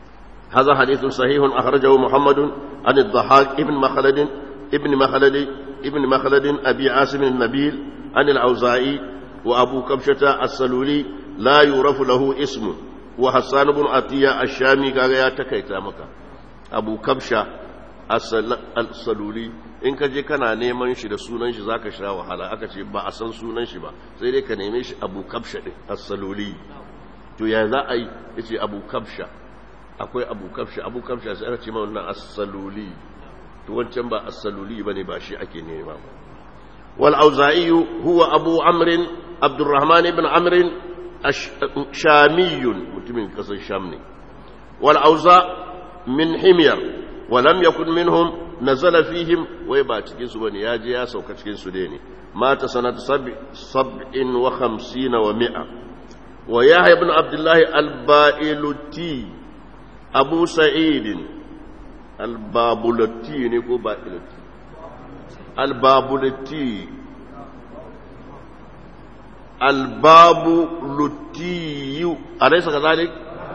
هذا حديث صحيح أخرجه محمد عن الضحاك ابن مخلد ابن مخلد ابن مخلد أبي عاصم النبيل عن الأوزاعي وأبو كبشة السلولي لا يعرف له اسم وحسان بن عطية الشامي قال يا تكيتا مكة أبو كبشة السلولي in ka je kana neman shi da sunan shi zaka sha wahala aka ce ba a san sunan shi ba sai dai ka neme shi abu kabsha din as-saluli to ya za a yi yace abu kabsha akwai abu kabsha abu kabsha sai aka ce ma wannan as-saluli to wancan ba as-saluli bane ba shi ake nema ba wal auza'i huwa abu amr abdurrahman ibn amr shamiyun mutumin kasar sham ne wal auza min himyar wa lam yakun minhum nazala fihim wai ba cikin su bane ya je ya sauka cikin su dai ne mata sanata sab'in wa khamsina wa mi'a wa yahya ibn abdullah al-ba'iluti abu sa'id al-babulati ne ko ba'iluti al-babulati al-babulati alaysa kadhalik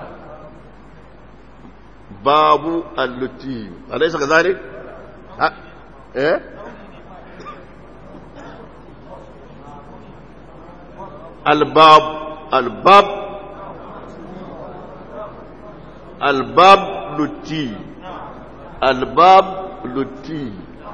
babu al-luti alaysa kadhalik eh albab albab albab luti albab luti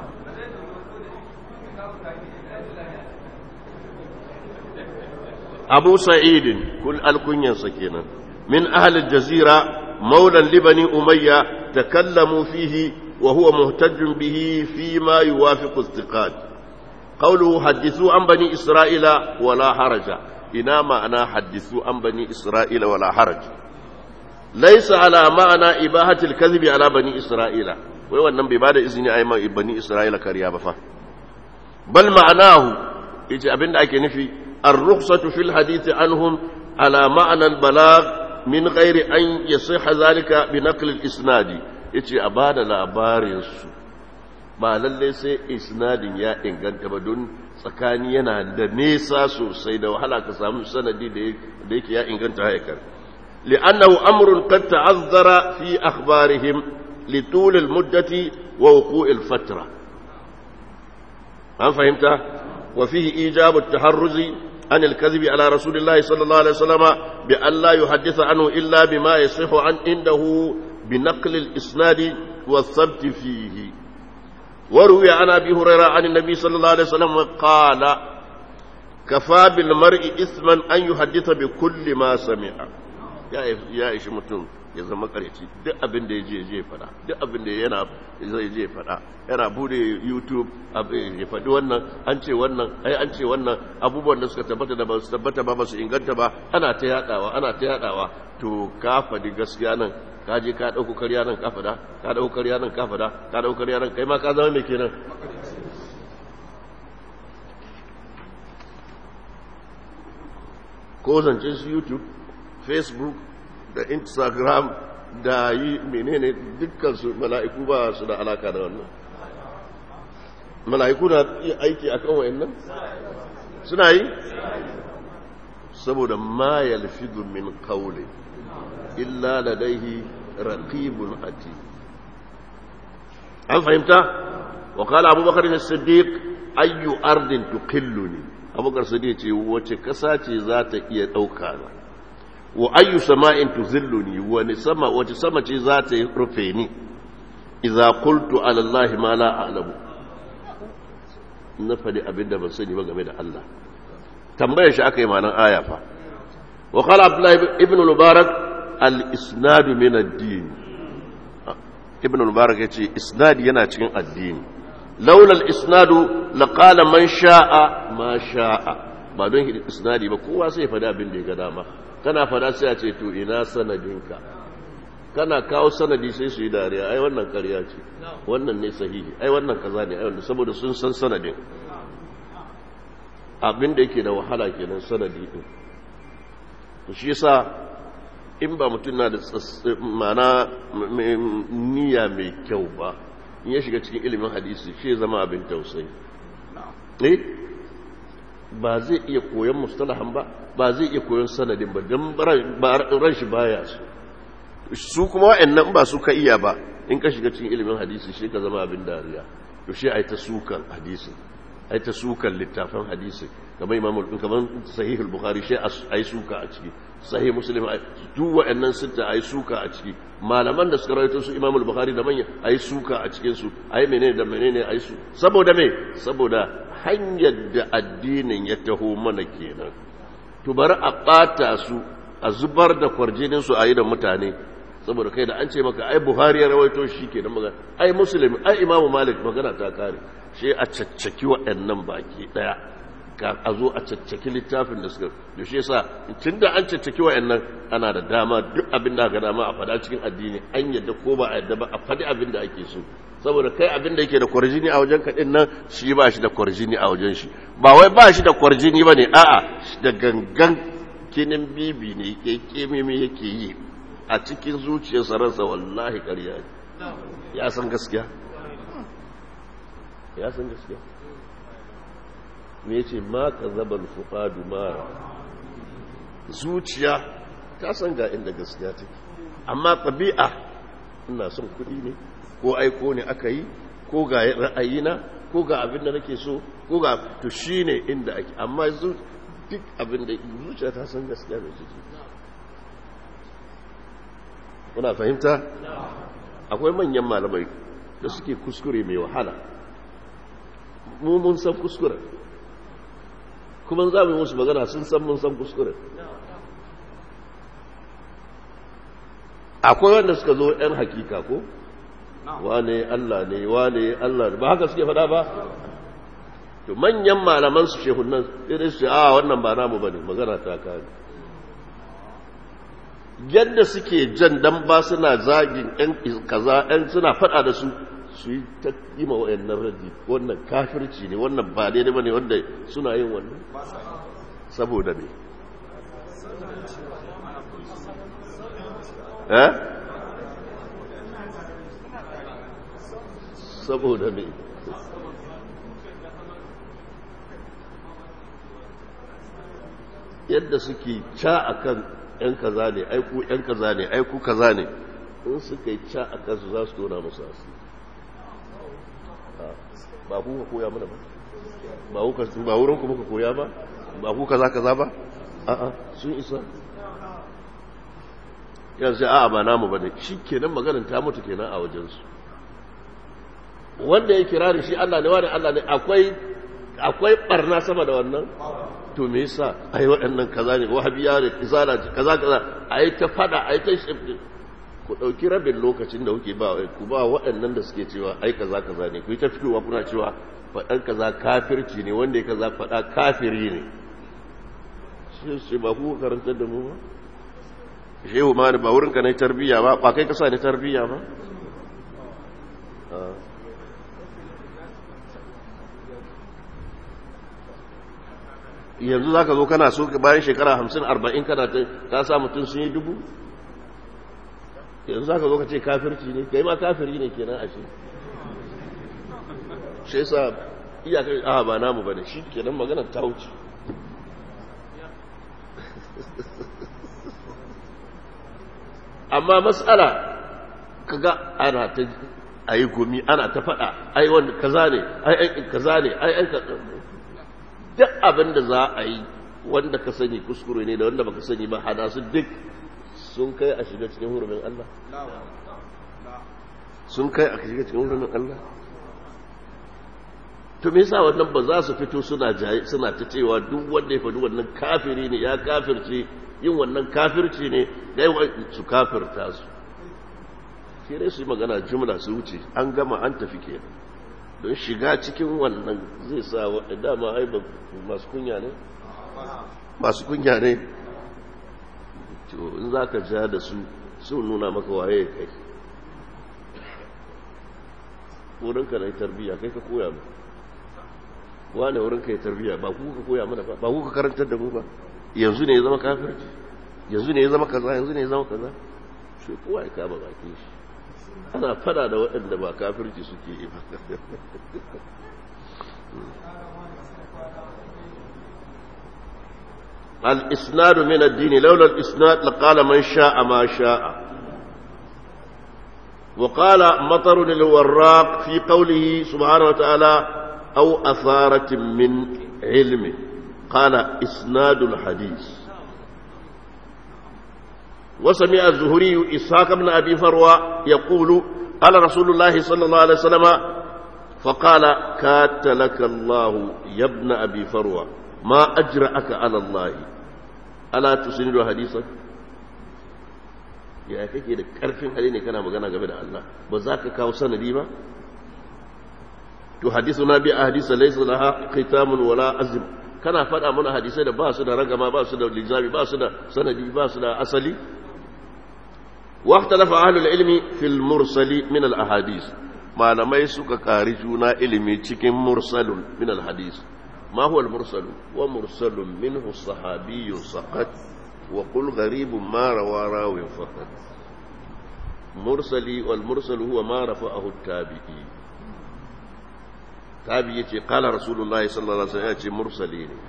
abu sa'idin kul alkunyansa kenan min ahli jazira maulan libani umayya takallamu fihi وهو مهتج به فيما يوافق الثقات قوله حدثوا عن بني إسرائيل ولا حرج إنما أنا حدثوا عن بني إسرائيل ولا حرج ليس على معنى إباحة الكذب على بني إسرائيل ويوانا ببادة إذن أيما بني إسرائيل كريابة فا بل معناه يجي أبن أكي نفي الرخصة في الحديث عنهم على معنى البلاغ من غير أن يصح ذلك بنقل الإسناد ya ce a ba da labarinsu ba lallai sai isnadin ya inganta ba don tsakani yana da nesa sosai da wahala ka samu sanadi da yake ya inganta haikar li'annahu amrun qad ta'azzara fi akhbarihim litul al-muddati wa wuqu' al-fatra an fahimta wa fihi ijab at-taharruzi عن الكذب على رسول الله صلى الله عليه وسلم بأن لا يحدث عنه إلا بما يصح عن عنده بنقل الإسناد والثبت فيه وروي عن أبي هريرة عن النبي صلى الله عليه وسلم قال كفى بالمرء إثما أن يحدث بكل ما سمع يا يا إيش متون ya zama kareci duk abin da ya je je fada duk abin da yana zai je fada yana bude youtube ya faɗi wannan an ce wannan ai an ce wannan abubuwan da suka tabbata da ba su tabbata ba ba su inganta ba ana ta yadawa ana ta yadawa to ka faɗi gaskiya nan ka je ka ɗauko karya nan ka fada ka ɗauko karya nan ka fada ka ɗauko karya nan kai ma ka zama mai kenan ko zancen su youtube facebook da instagram da yi menene dukkan su mala'iku ba su da alaka da wannan mala'iku na aiki akan wayannan suna yi saboda ma yalfidu min qawli illa ladaihi raqibun ati an fahimta wa qala abubakar as-siddiq ayyu ardin tuqilluni abubakar siddiq ce wace kasa ce za ta iya dauka na wa ayyu sama'in tuzilluni wani sama wace sama ce za ta rufe ni idza qultu ala allahi ma la a'lamu na fadi abinda ban sani ba game da Allah tambayar shi aka yi malan aya fa wa qala abdullah ibn mubarak al isnad min ad-din ibn mubarak yace isnad yana cikin addini laula al isnad laqala man sha'a ma sha'a ba don isnadi ba kowa sai ya fada abin da ya ga dama kana fada sai a ce to ina sanadinka kana kawo sanadi sai su yi dariya ai wannan ƙarya ce wannan ne sahihi ai wannan kaza ne ai wannan saboda sun san sanadin abin da yake da wahala kenan sanadi din to shi yasa in ba mutum na da mana niyya mai kyau ba in ya shiga cikin ilimin hadisi shi zama abin tausayi eh ba zai iya koyon mustalahan ba ba zai iya koyon sanadin ba don ran shi baya su su kuma wa'annan ba su ka iya ba in ka shiga cikin ilimin hadisi shi ka zama abin dariya to shi ai ta sukan hadisin ai ta sukan littafin hadisi kamar imam kamar sahih al-bukhari shi ai suka a ciki sahih muslim duk wa'annan sitta ai suka a ciki malaman da suka rawaito su imam al-bukhari da manya ai suka a cikin su ai menene da menene ai su saboda me saboda hanyar da addinin ya taho mana kenan to bari a bata su a zubar da kwarjinin su a yi da mutane saboda kai da an ce maka ai buhari ya rawaito shi kenan magana ai muslim ai imamu malik magana ta kare shi a caccaki waɗannan baki ɗaya a zo a caccaki littafin da suka da shi yasa tun da an caccaki waɗannan ana da dama duk abin da ga dama a faɗa cikin addini an yadda ko ba a yadda ba a faɗi abin da ake so saboda kai abin da yake da kwarjini a wajen kaɗin nan shi ba shi da kwarjini a wajen shi ba wai ba shi da kwarjini ba ne a'a da gangan kinin bibi ne ke kemimi yake yi a cikin zuciyarsa ransa wallahi ƙarya ya san gaskiya ya san gaskiya me yace ma kazabal fuqadu mara zuciya ta san ga inda gaskiya take amma tabi'a ina son kuɗi ne ko aiko ne aka yi ko ga ra'ayina ko ga abin da nake so ko ga to shine inda ake amma duk abin da zuciya ta san gaskiya da take kuna fahimta akwai manyan malamai da suke kuskure mai wahala mu mun san kuskure kuma za mu yi musu magana sun san mun san kuskure akwai wanda suka zo 'yan hakika ko wane Allah ne wane Allah ba haka suke fada ba to manyan malaman su shehunan irin su a wannan ba namu bane magana ta kare yadda suke jan dan ba suna zagin yan kaza yan suna fada da su su yi ta kima wayannan raddi wannan kafirci ne wannan ba daidai bane wanda suna yin wannan saboda me eh saboda me yadda suke ca akan ‘yan kaza ne aiku ‘yan kaza ne aiku kaza ne in suka yi ca a kansu za su tona musu asiri ba ku ka koya mana ba ba wurin ku muka koya ba ba ku kaza kaza ba a'a sun isa yanzu a'a ba namu ba ne shi kenan maganin ta mutu kenan a wajensu wanda ya kirari shi Allah ne wani Allah ne akwai akwai barna sama da wannan to me yasa ai waɗannan kaza ne wahabiya ne izala kaza kaza ai ta fada ai ta shifti ku dauki rabin lokacin da kuke ba ku ba waɗannan da suke cewa ai kaza kaza ne ku yi ta fitowa kuna cewa faɗan kaza kafirci ne wanda ya kaza faɗa kafiri ne shi shi ba ku karantar da mu ba shehu ma ba wurin ka na tarbiyya ba ba kai kasa ne tarbiyya ba yanzu za ka zo kana so bayan shekara hamsin arba'in kana ta sa mutum sun yi dubu yanzu za ka zo ka ce kafirci ne kai ma kafiri ne kenan a shi shi sa iyakar aha ba namu ba ne shi kenan magana ta wuce amma matsala kaga ana ta a yi gumi ana ta faɗa ai wanda kaza ne ai kaza ne ai duk abin da za a yi wanda ka sani kuskure ne da wanda baka sani ba hada su duk sun kai a shiga cikin hurumin Allah sun kai a shiga cikin hurumin Allah to me yasa wannan ba za su fito suna jayi suna ta cewa duk wanda ya faɗi wannan kafiri ne ya kafirce yin wannan kafirci ne dai su kafirta su sai dai su yi magana jumla su wuce an gama an tafi kenan don shiga cikin wannan zai sa dama ai masu kunya ne masu kunya ne to in za ka ja da su sun nuna maka waye kai wurinka na tarbiyya kai ka koya mu wane wurinka ya tarbiyya ba ku ka koya mana ba ba ku ka karantar da mu ba yanzu ne ya zama kafirci yanzu ne ya zama kaza yanzu ne ya zama kaza sai kowa ya kama bakin shi ana fada da waɗanda ba kafirci suke yi ba al-isnadu min ad-din laula al-isnad laqala man sha'a ma sha'a وقال مطر الوراق في قوله سبحانه وتعالى أو أثارة من علم قال إسناد الحديث وسمع الزهري إسحاق بن أبي فروة يقول قال رسول الله صلى الله عليه وسلم فقال كاتلك الله يا ابن أبي فروة ما أجرأك على الله ألا تسند حديثك ya kake da karfin hali ne kana magana game da Allah ba za ka kawo sanadi ba to hadisu na bi a hadisa laysa laha khitamun wala azm kana faɗa mana hadisai da ba su da ragama ba su da lizami ba su da sanadi ba su da asali wa ikhtalafa ahlul ilmi fil mursali min al ahadith malamai suka kari juna ilimi cikin mursalun min al hadith ma huwa al mursalu wa mursalun minhu sahabiyyun saqat وقل غريب ما روى راو فقط مرسلي والمرسل هو ما رفعه التابعي تابعي يتي قال رسول الله صلى الله عليه وسلم يتي مرسلي ne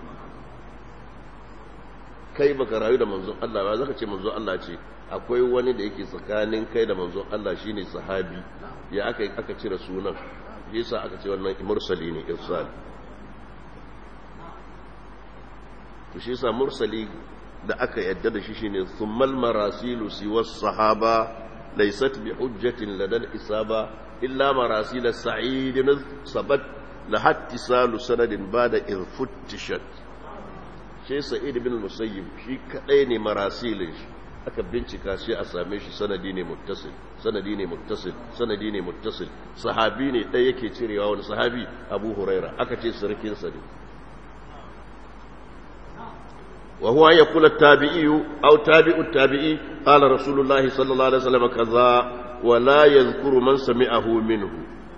kai baka rayu da manzon Allah ba zaka ce manzon Allah ce akwai wani da yake tsakanin kai da manzon Allah shine sahabi ya aka aka cire sunan yasa aka ce wannan mursali ne irsal to shi yasa mursali da aka yadda da shi shine thummal marasilu siwa sahaba laysat bi hujjatin ladal isaba illa marasil sa'id sabat la hattisalu sanadin bada irfuttishat shi sa'id ibn musayyib shi kadai ne marasilin shi aka bincika shi a same shi sanadi ne muttasil sanadi ne muttasil sanadi ne muttasil sahabi ne ɗaya yake cirewa wani sahabi abu huraira aka ce sarkin sa ne وهو أن يقول التابعي أو تابع التابعي قال رسول الله صلى الله عليه وسلم كذا ولا يذكر من سمعه منه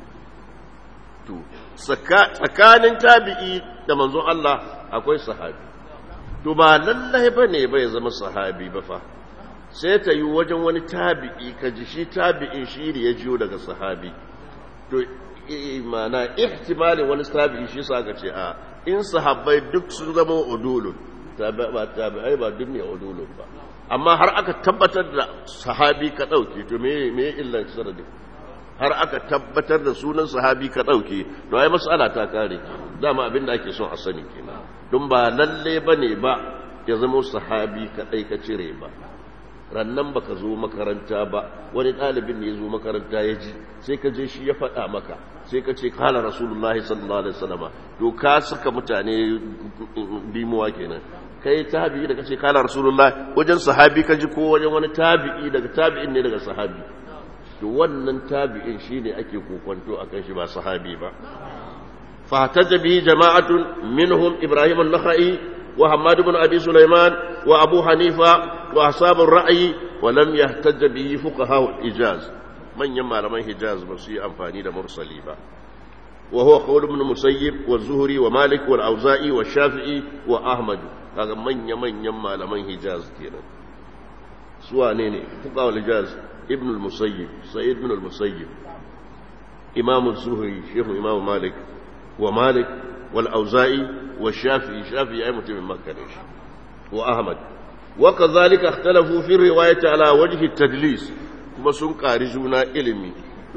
tsakanin tabi'i da manzon Allah akwai sahabi to ba lallai ba ne bai zama sahabi ba fa sai ta yi wajen wani tabi'i ka ji shi tabi'in shi ne ya jiyo daga sahabi to mana ihtimalin wani tabi'i shi sa ka ce a in sahabbai duk sun zama udulun tabi'ai ba duk ne udulun ba amma har aka tabbatar da sahabi ka ɗauke to me me illan sanadin har aka tabbatar da sunan sahabi ka ɗauke to ai mas'ala ta kare dama abin da ake son a sani kenan don ba lalle bane ba ya zama sahabi kadai ka cire ba rannan baka zo makaranta ba wani ɗalibin ne ya zo makaranta ya ji sai ka je shi ya faɗa maka sai ka ce kala rasulullahi sallallahu alaihi wasallama to ka suka mutane dimuwa kenan kai tabi'i da kace kala rasulullahi wajen sahabi ka ji ko wajen wani tabi'i daga tabi'in ne daga sahabi to wannan tabi'in shine ake kokonto akan shi ba sahabi ba فاحتج به جماعة منهم إبراهيم النخعي وحماد بن أبي سليمان وأبو حنيفة وأصحاب الرأي ولم يحتج به فقهاء الإجاز من يما لمن حجاز بسي أنفاني مرسلي با وهو قول ابن مسيب والزهري ومالك والأوزائي والشافعي وأحمد هذا من يمن يما لمن حجاز كينا سواء نيني فقهاء الإجاز ابن المسيب سيد بن المسيب إمام الزهري شيخ إمام مالك ومالك والأوزائي والشافعي الشافعي أي متم مكة وأحمد وكذلك اختلفوا في الرواية على وجه التدليس كما سن قارجونا علمي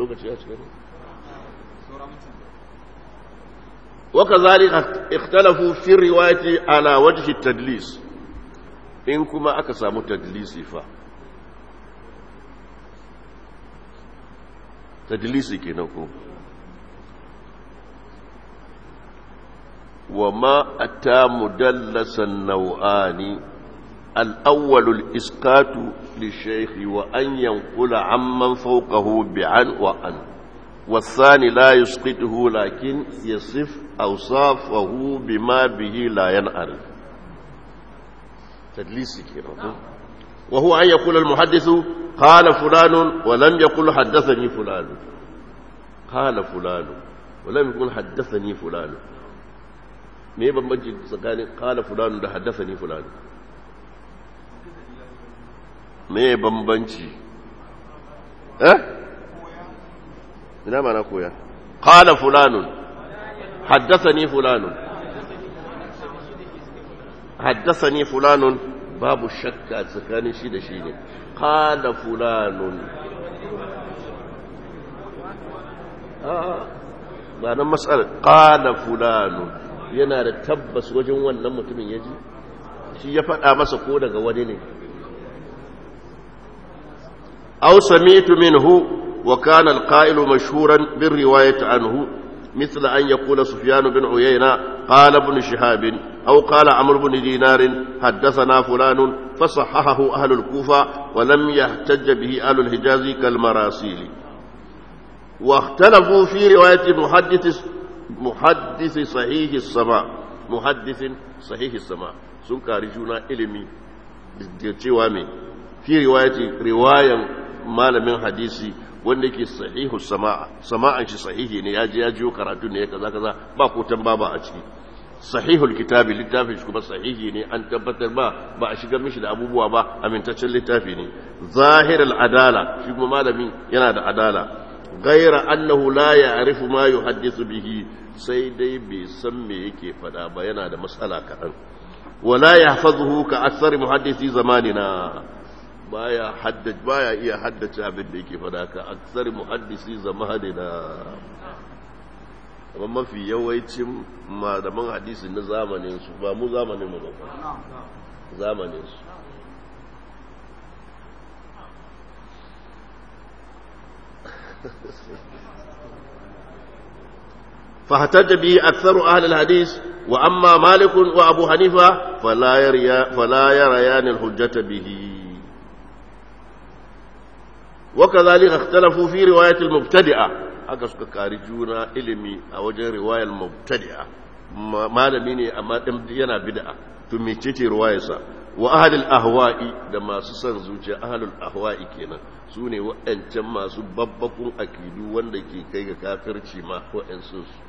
وكذلك اختلفوا في الرواية على وجه التدليس إن كما أكسام تدليس فا تدليسي كنكم وما أتى مدلسا نوعان الأول الإسقاط للشيخ وأن ينقل عمن فوقه بعن وأن والثاني لا يسقطه لكن يصف أوصافه بما به لا ينعرف تدليسي كده وهو أن يقول المحدث قال فلان ولم يقل حدثني فلان قال فلان ولم يقل حدثني فلان me bambanci tsakanin kala fulani da haddasa ni fulani me bambanci eh ina mana koya kala fulanun haddasa ni fulanun haddasa ni fulanun babu shakka tsakanin shi da shi ne kala fulanun ba nan matsalar ƙala fulano yana da tabbas wajen wannan mutumin ya ji shi ya faɗa masa ko daga wani ne aw sami'tu minhu wa kana al-qa'ilu mashhuran bir riwayati anhu مثل أن يقول سفيان بن عيينة قال ابن شهاب أو قال عمرو بن دينار حدثنا فلان فصححه أهل الكوفة ولم يحتج به أهل الحجاز كالمراسيل واختلفوا في رواية محدث محدث صحيح السماء محدث صحيح السماء sun kari juna ilimi da cewa mai fi riwayan malamin hadisi wanda yake sahihu sama'a sama'an shi sahihi ne ya je ya jiyo karatu ne kaza kaza ba ko baba a ciki sahihul kitabi littafin shi kuma sahihi ne an tabbatar ba ba a shigar mishi da abubuwa ba amintaccen littafi ne zahirul adala shi kuma malamin yana da adala ghaira annahu la ya'rifu ma yuhaddithu bihi sai dai bai san me yake fada ba yana da matsala kaɗan wala yahfazuhu ka aktsari muhaddisi zamanina baya haddace baya iya haddace abin da yake fada ka aksar muhaddisi zamanina amma mafi yawancin malaman hadisi na zamanin su ba mu zamanin mu ba zamanin su فاحتج به أكثر أهل الحديث وأما مالك وأبو حنيفة فلا, يريا فلا يريان الحجة به وكذلك اختلفوا في رواية المبتدئة haka suka kari juna ilimi a wajen riwayar mubtadi'a malami ne amma yana bid'a to mecece riwayarsa wa ahlul ahwa'i da masu son zuciya ahlul ahwa'i kenan su ne wa'ancan masu babbakun akidu wanda ke kai ga kafirci ma wa'ansu su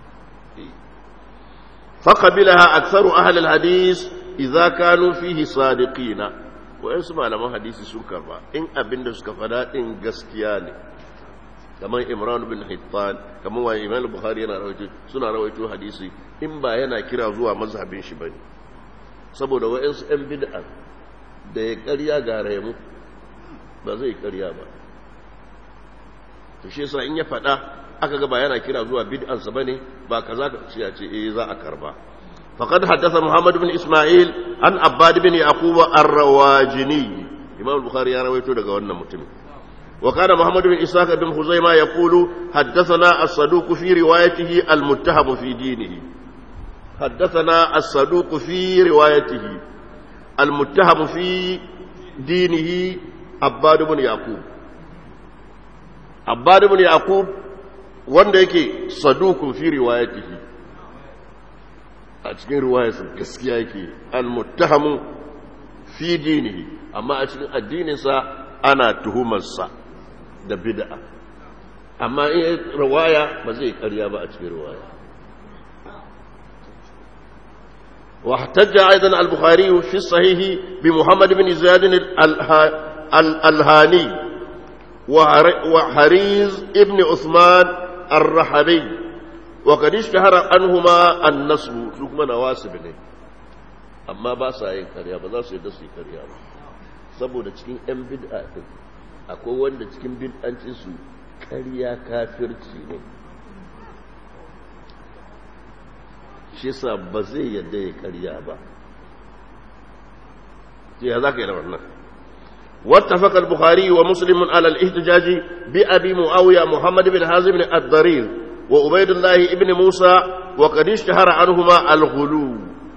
faqabilaha aktharu ahlul hadis idza kanu fihi sadiqina wa'ansu malaman hadisi sun karba in abinda suka fada din gaskiya ne kamar imran bin hittan kamar wa imam bukhari yana rawaito suna rawaito hadisi in ba yana kira zuwa mazhabin shi bane saboda wa'ansu ɗan bid'a da ya ƙarya ga rayu ba zai ƙarya ba to shi yasa in ya faɗa aka ga ba yana kira zuwa bid'ansa bane ba kaza ka ce ya ce eh za a karba faqad haddatha muhammad bin isma'il an abbad bin yaqub ar-rawajini imam bukhari ya rawaito daga wannan mutumin وكان محمد بن إسحاق بن خزيمة يقول حدثنا الصدوق في روايته المتهم في دينه حدثنا الصدوق في روايته المتهم في دينه عباد بن يعقوب عباد بن يعقوب wanda yake sadukun fi riwayatihi a cikin riwayarsa gaskiya yake al-muttahamu fi dinihi amma a cikin addininsa ana tuhumarsa da bid'a amma in riwaya ba zai karya ba a cikin riwaya واحتج أيضا البخاري في الصحيح بمحمد بن زياد الهاني وحريز ابن عثمان الرحبي وقد اشتهر عنهما النصب ثم نواسب ne amma ba sa yin karya ba za su yadda su yi karya ba saboda cikin 'yan bid'a din akwai wanda cikin bid'ancin su karya kafirci ne shi sa ba zai yadda ya karya ba ya za ka yi da wannan واتفق البخاري ومسلم على الاحتجاج بأبي معاوية محمد بن حازم الضرير وعبيد الله ابن موسى وقد اشتهر عنهما الغلو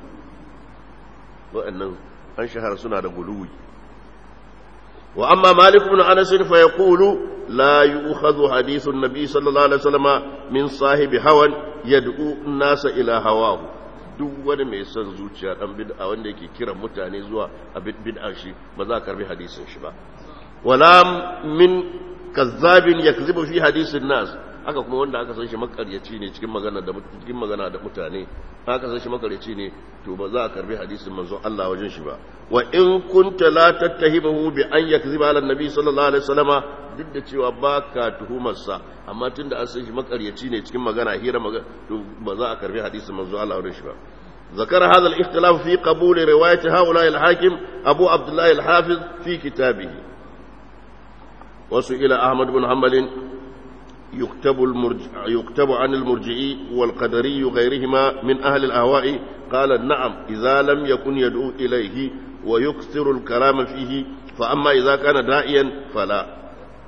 وأن انشهر سنة الغلو وأما مالك بن أنس فيقول لا يؤخذ حديث النبي صلى الله عليه وسلم من صاحب هوى يدعو الناس إلى هواه duk wani mai son zuciya dan bid'a wanda yake kira mutane zuwa a bid'a shi ba za ka karbi hadisin shi ba wala min kazzabin yakzibu fi hadisin nas haka kuma wanda aka san shi makaryaci ne cikin magana da cikin magana da mutane aka san shi makaryaci ne to ba za a karbi hadisin manzo Allah wajen shi ba wa in kunta la tattahimahu bi an yakziba ala nabi sallallahu alaihi wasallama duk da cewa baka tuhumarsa amma tunda an san shi makaryaci ne cikin magana hira magana to ba za a karbi hadisin manzo Allah wajen shi ba ذكر هذا الاختلاف في قبول رواية هؤلاء الحاكم أبو عبد الله الحافظ في كتابه وسئل أحمد بن حنبل يكتب, المرجع يكتب عن المرجئي والقدري غيرهما من أهل الأهواء قال نعم إذا لم يكن يدعو إليه ويكثر الكلام فيه فأما إذا كان داعيا فلا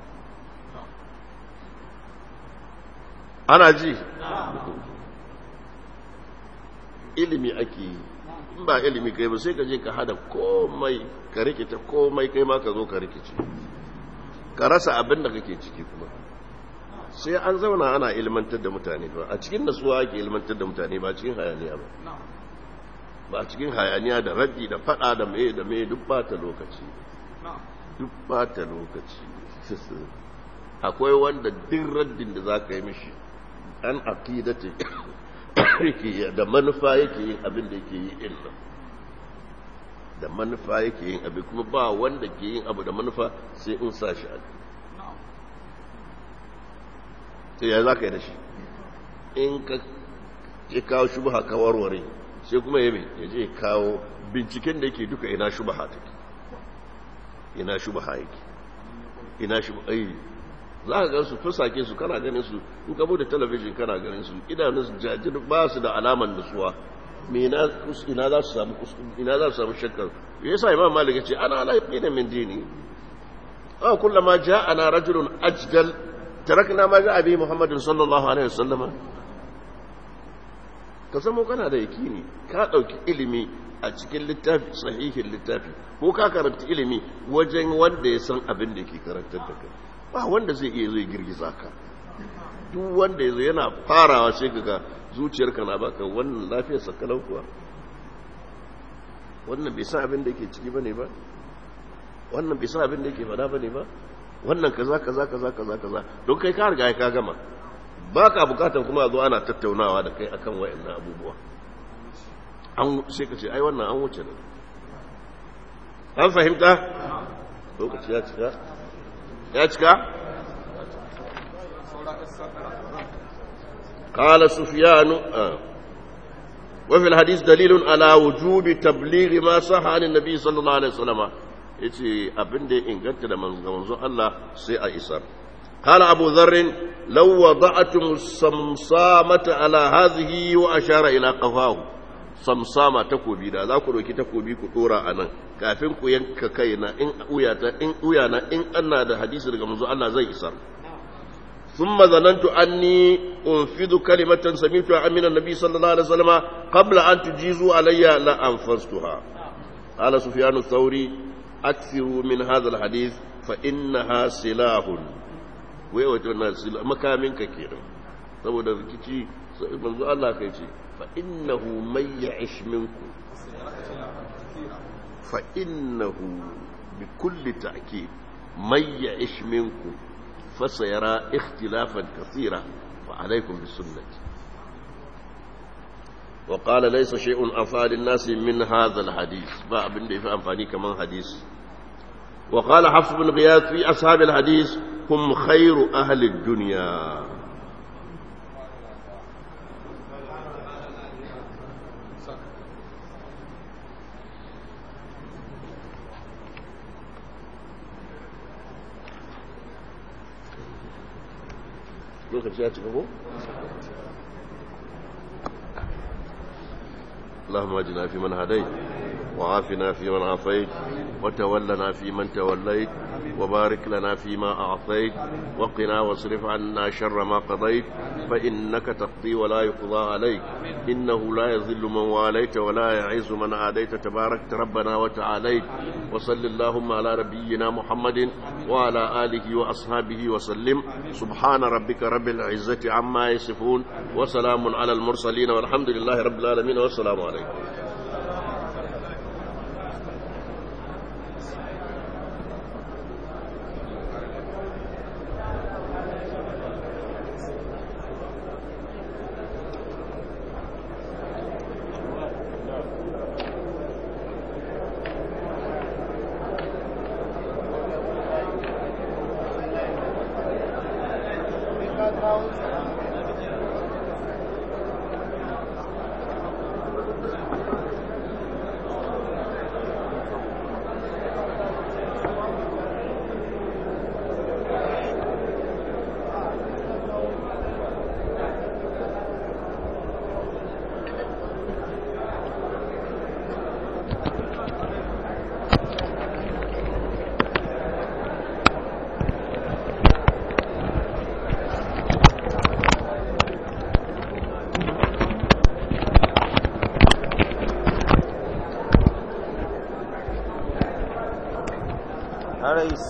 أنا جي ilimi ake yi in ba ilimi kai ba sai ka je ka hada komai ka rikice komai kai ma ka zo ka rikice ka rasa abin da kake ciki kuma sai an zauna ana ilmantar da mutane ba a cikin nasuwa ake ilmantar da mutane ba cikin hayaniya ba ba a cikin hayaniya da raddi da fada da mai da mai duk bata lokaci duk bata lokaci akwai wanda duk raddin da za ka yi mishi an aqidati yake da manufa yake yin abin da yake yi din nan da manufa yake yin abin kuma ba wanda ke yin abu da manufa sai in sa shi a sai ya za ka yi da shi in ka ya kawo shubaha ka warware sai kuma ya mai ya je kawo binciken da yake duka ina shubaha take ina shubaha yake ina shubaha yi za ka gan su fusake su kana ganin su in ka bude talabijin kana ganin su idanun su jajir ba su da alaman nutsuwa me ina za su samu ina za su samu shakkar yasa imam malik ya ce ana la yaqina min dini aw kullama ja'ana rajulun ajdal tarakna ma ja'a bi muhammadin sallallahu alaihi wasallam ka zama kana da yakini ka dauki ilimi a cikin littafi sahihin littafi ko ka karanta ilimi wajen wanda ya san abin da yake karantar da kai ba wanda zai iya zai girgiza ka duk wanda ya zo yana farawa sai kaga zuciyarka na baka wannan lafiyar sakalau kuwa wannan bai san abin da yake ciki bane ba wannan bai san abin da yake fada bane ba wannan kaza kaza kaza kaza kaza don kai ka riga ka gama baka bukatan kuma zo ana tattaunawa da kai akan wayannan abubuwa an sai ka ce ai wannan an wuce da an fahimta lokaci ya cika ya cika قال سفيان آه. وفي الحديث دليل على وجوب تبليغ ما صح عن النبي صلى الله عليه وسلم yace abin da ya inganta da manzon Allah sai a isar قال أبو ذر لو وضعتم الصمصامة على هذه وأشار إلى قفاه صمصامة تكوبي دا ذاك روكي تكوبي كتورا أنا كافين كو ينك كينا إن أوياتا إن أويانا إن أنا دا حديث لك منزو الله زي إسر ثم ظننت أني أنفذ كلمة سمعتها من النبي صلى الله عليه وسلم قبل أن تجيزوا علي لأنفذتها قال سفيان الثوري أكثروا من هذا الحديث فإنها سلاح wai wato na makaminka kenan saboda rikici manzo Allah kai ce fa innahu may ya'ish minkum fa innahu bi kulli ta'kid may ya'ish minkum fa sayara ikhtilafan kathira fa alaykum bi sunnati wa qala laysa shay'un afad an-nas min hadha al-hadith ba abin da yafi amfani kaman hadisi وقال حفص بن غياث في أصحاب الحديث هم خير أهل الدنيا اللهم اجنا في من هديت وعافنا في من عافيت وتولنا في من توليت وبارك لنا فيما أعطيت وقنا واصرف عنا شر ما قضيت فإنك تقضي ولا يقضى عليك إنه لا يذل من واليت ولا يعز من عاديت تبارك ربنا وتعاليت وصل اللهم على نبينا محمد وعلى آله وأصحابه وسلم سبحان ربك رب العزة عما يصفون وسلام على المرسلين والحمد لله رب العالمين والسلام عليكم Thank you. رئيس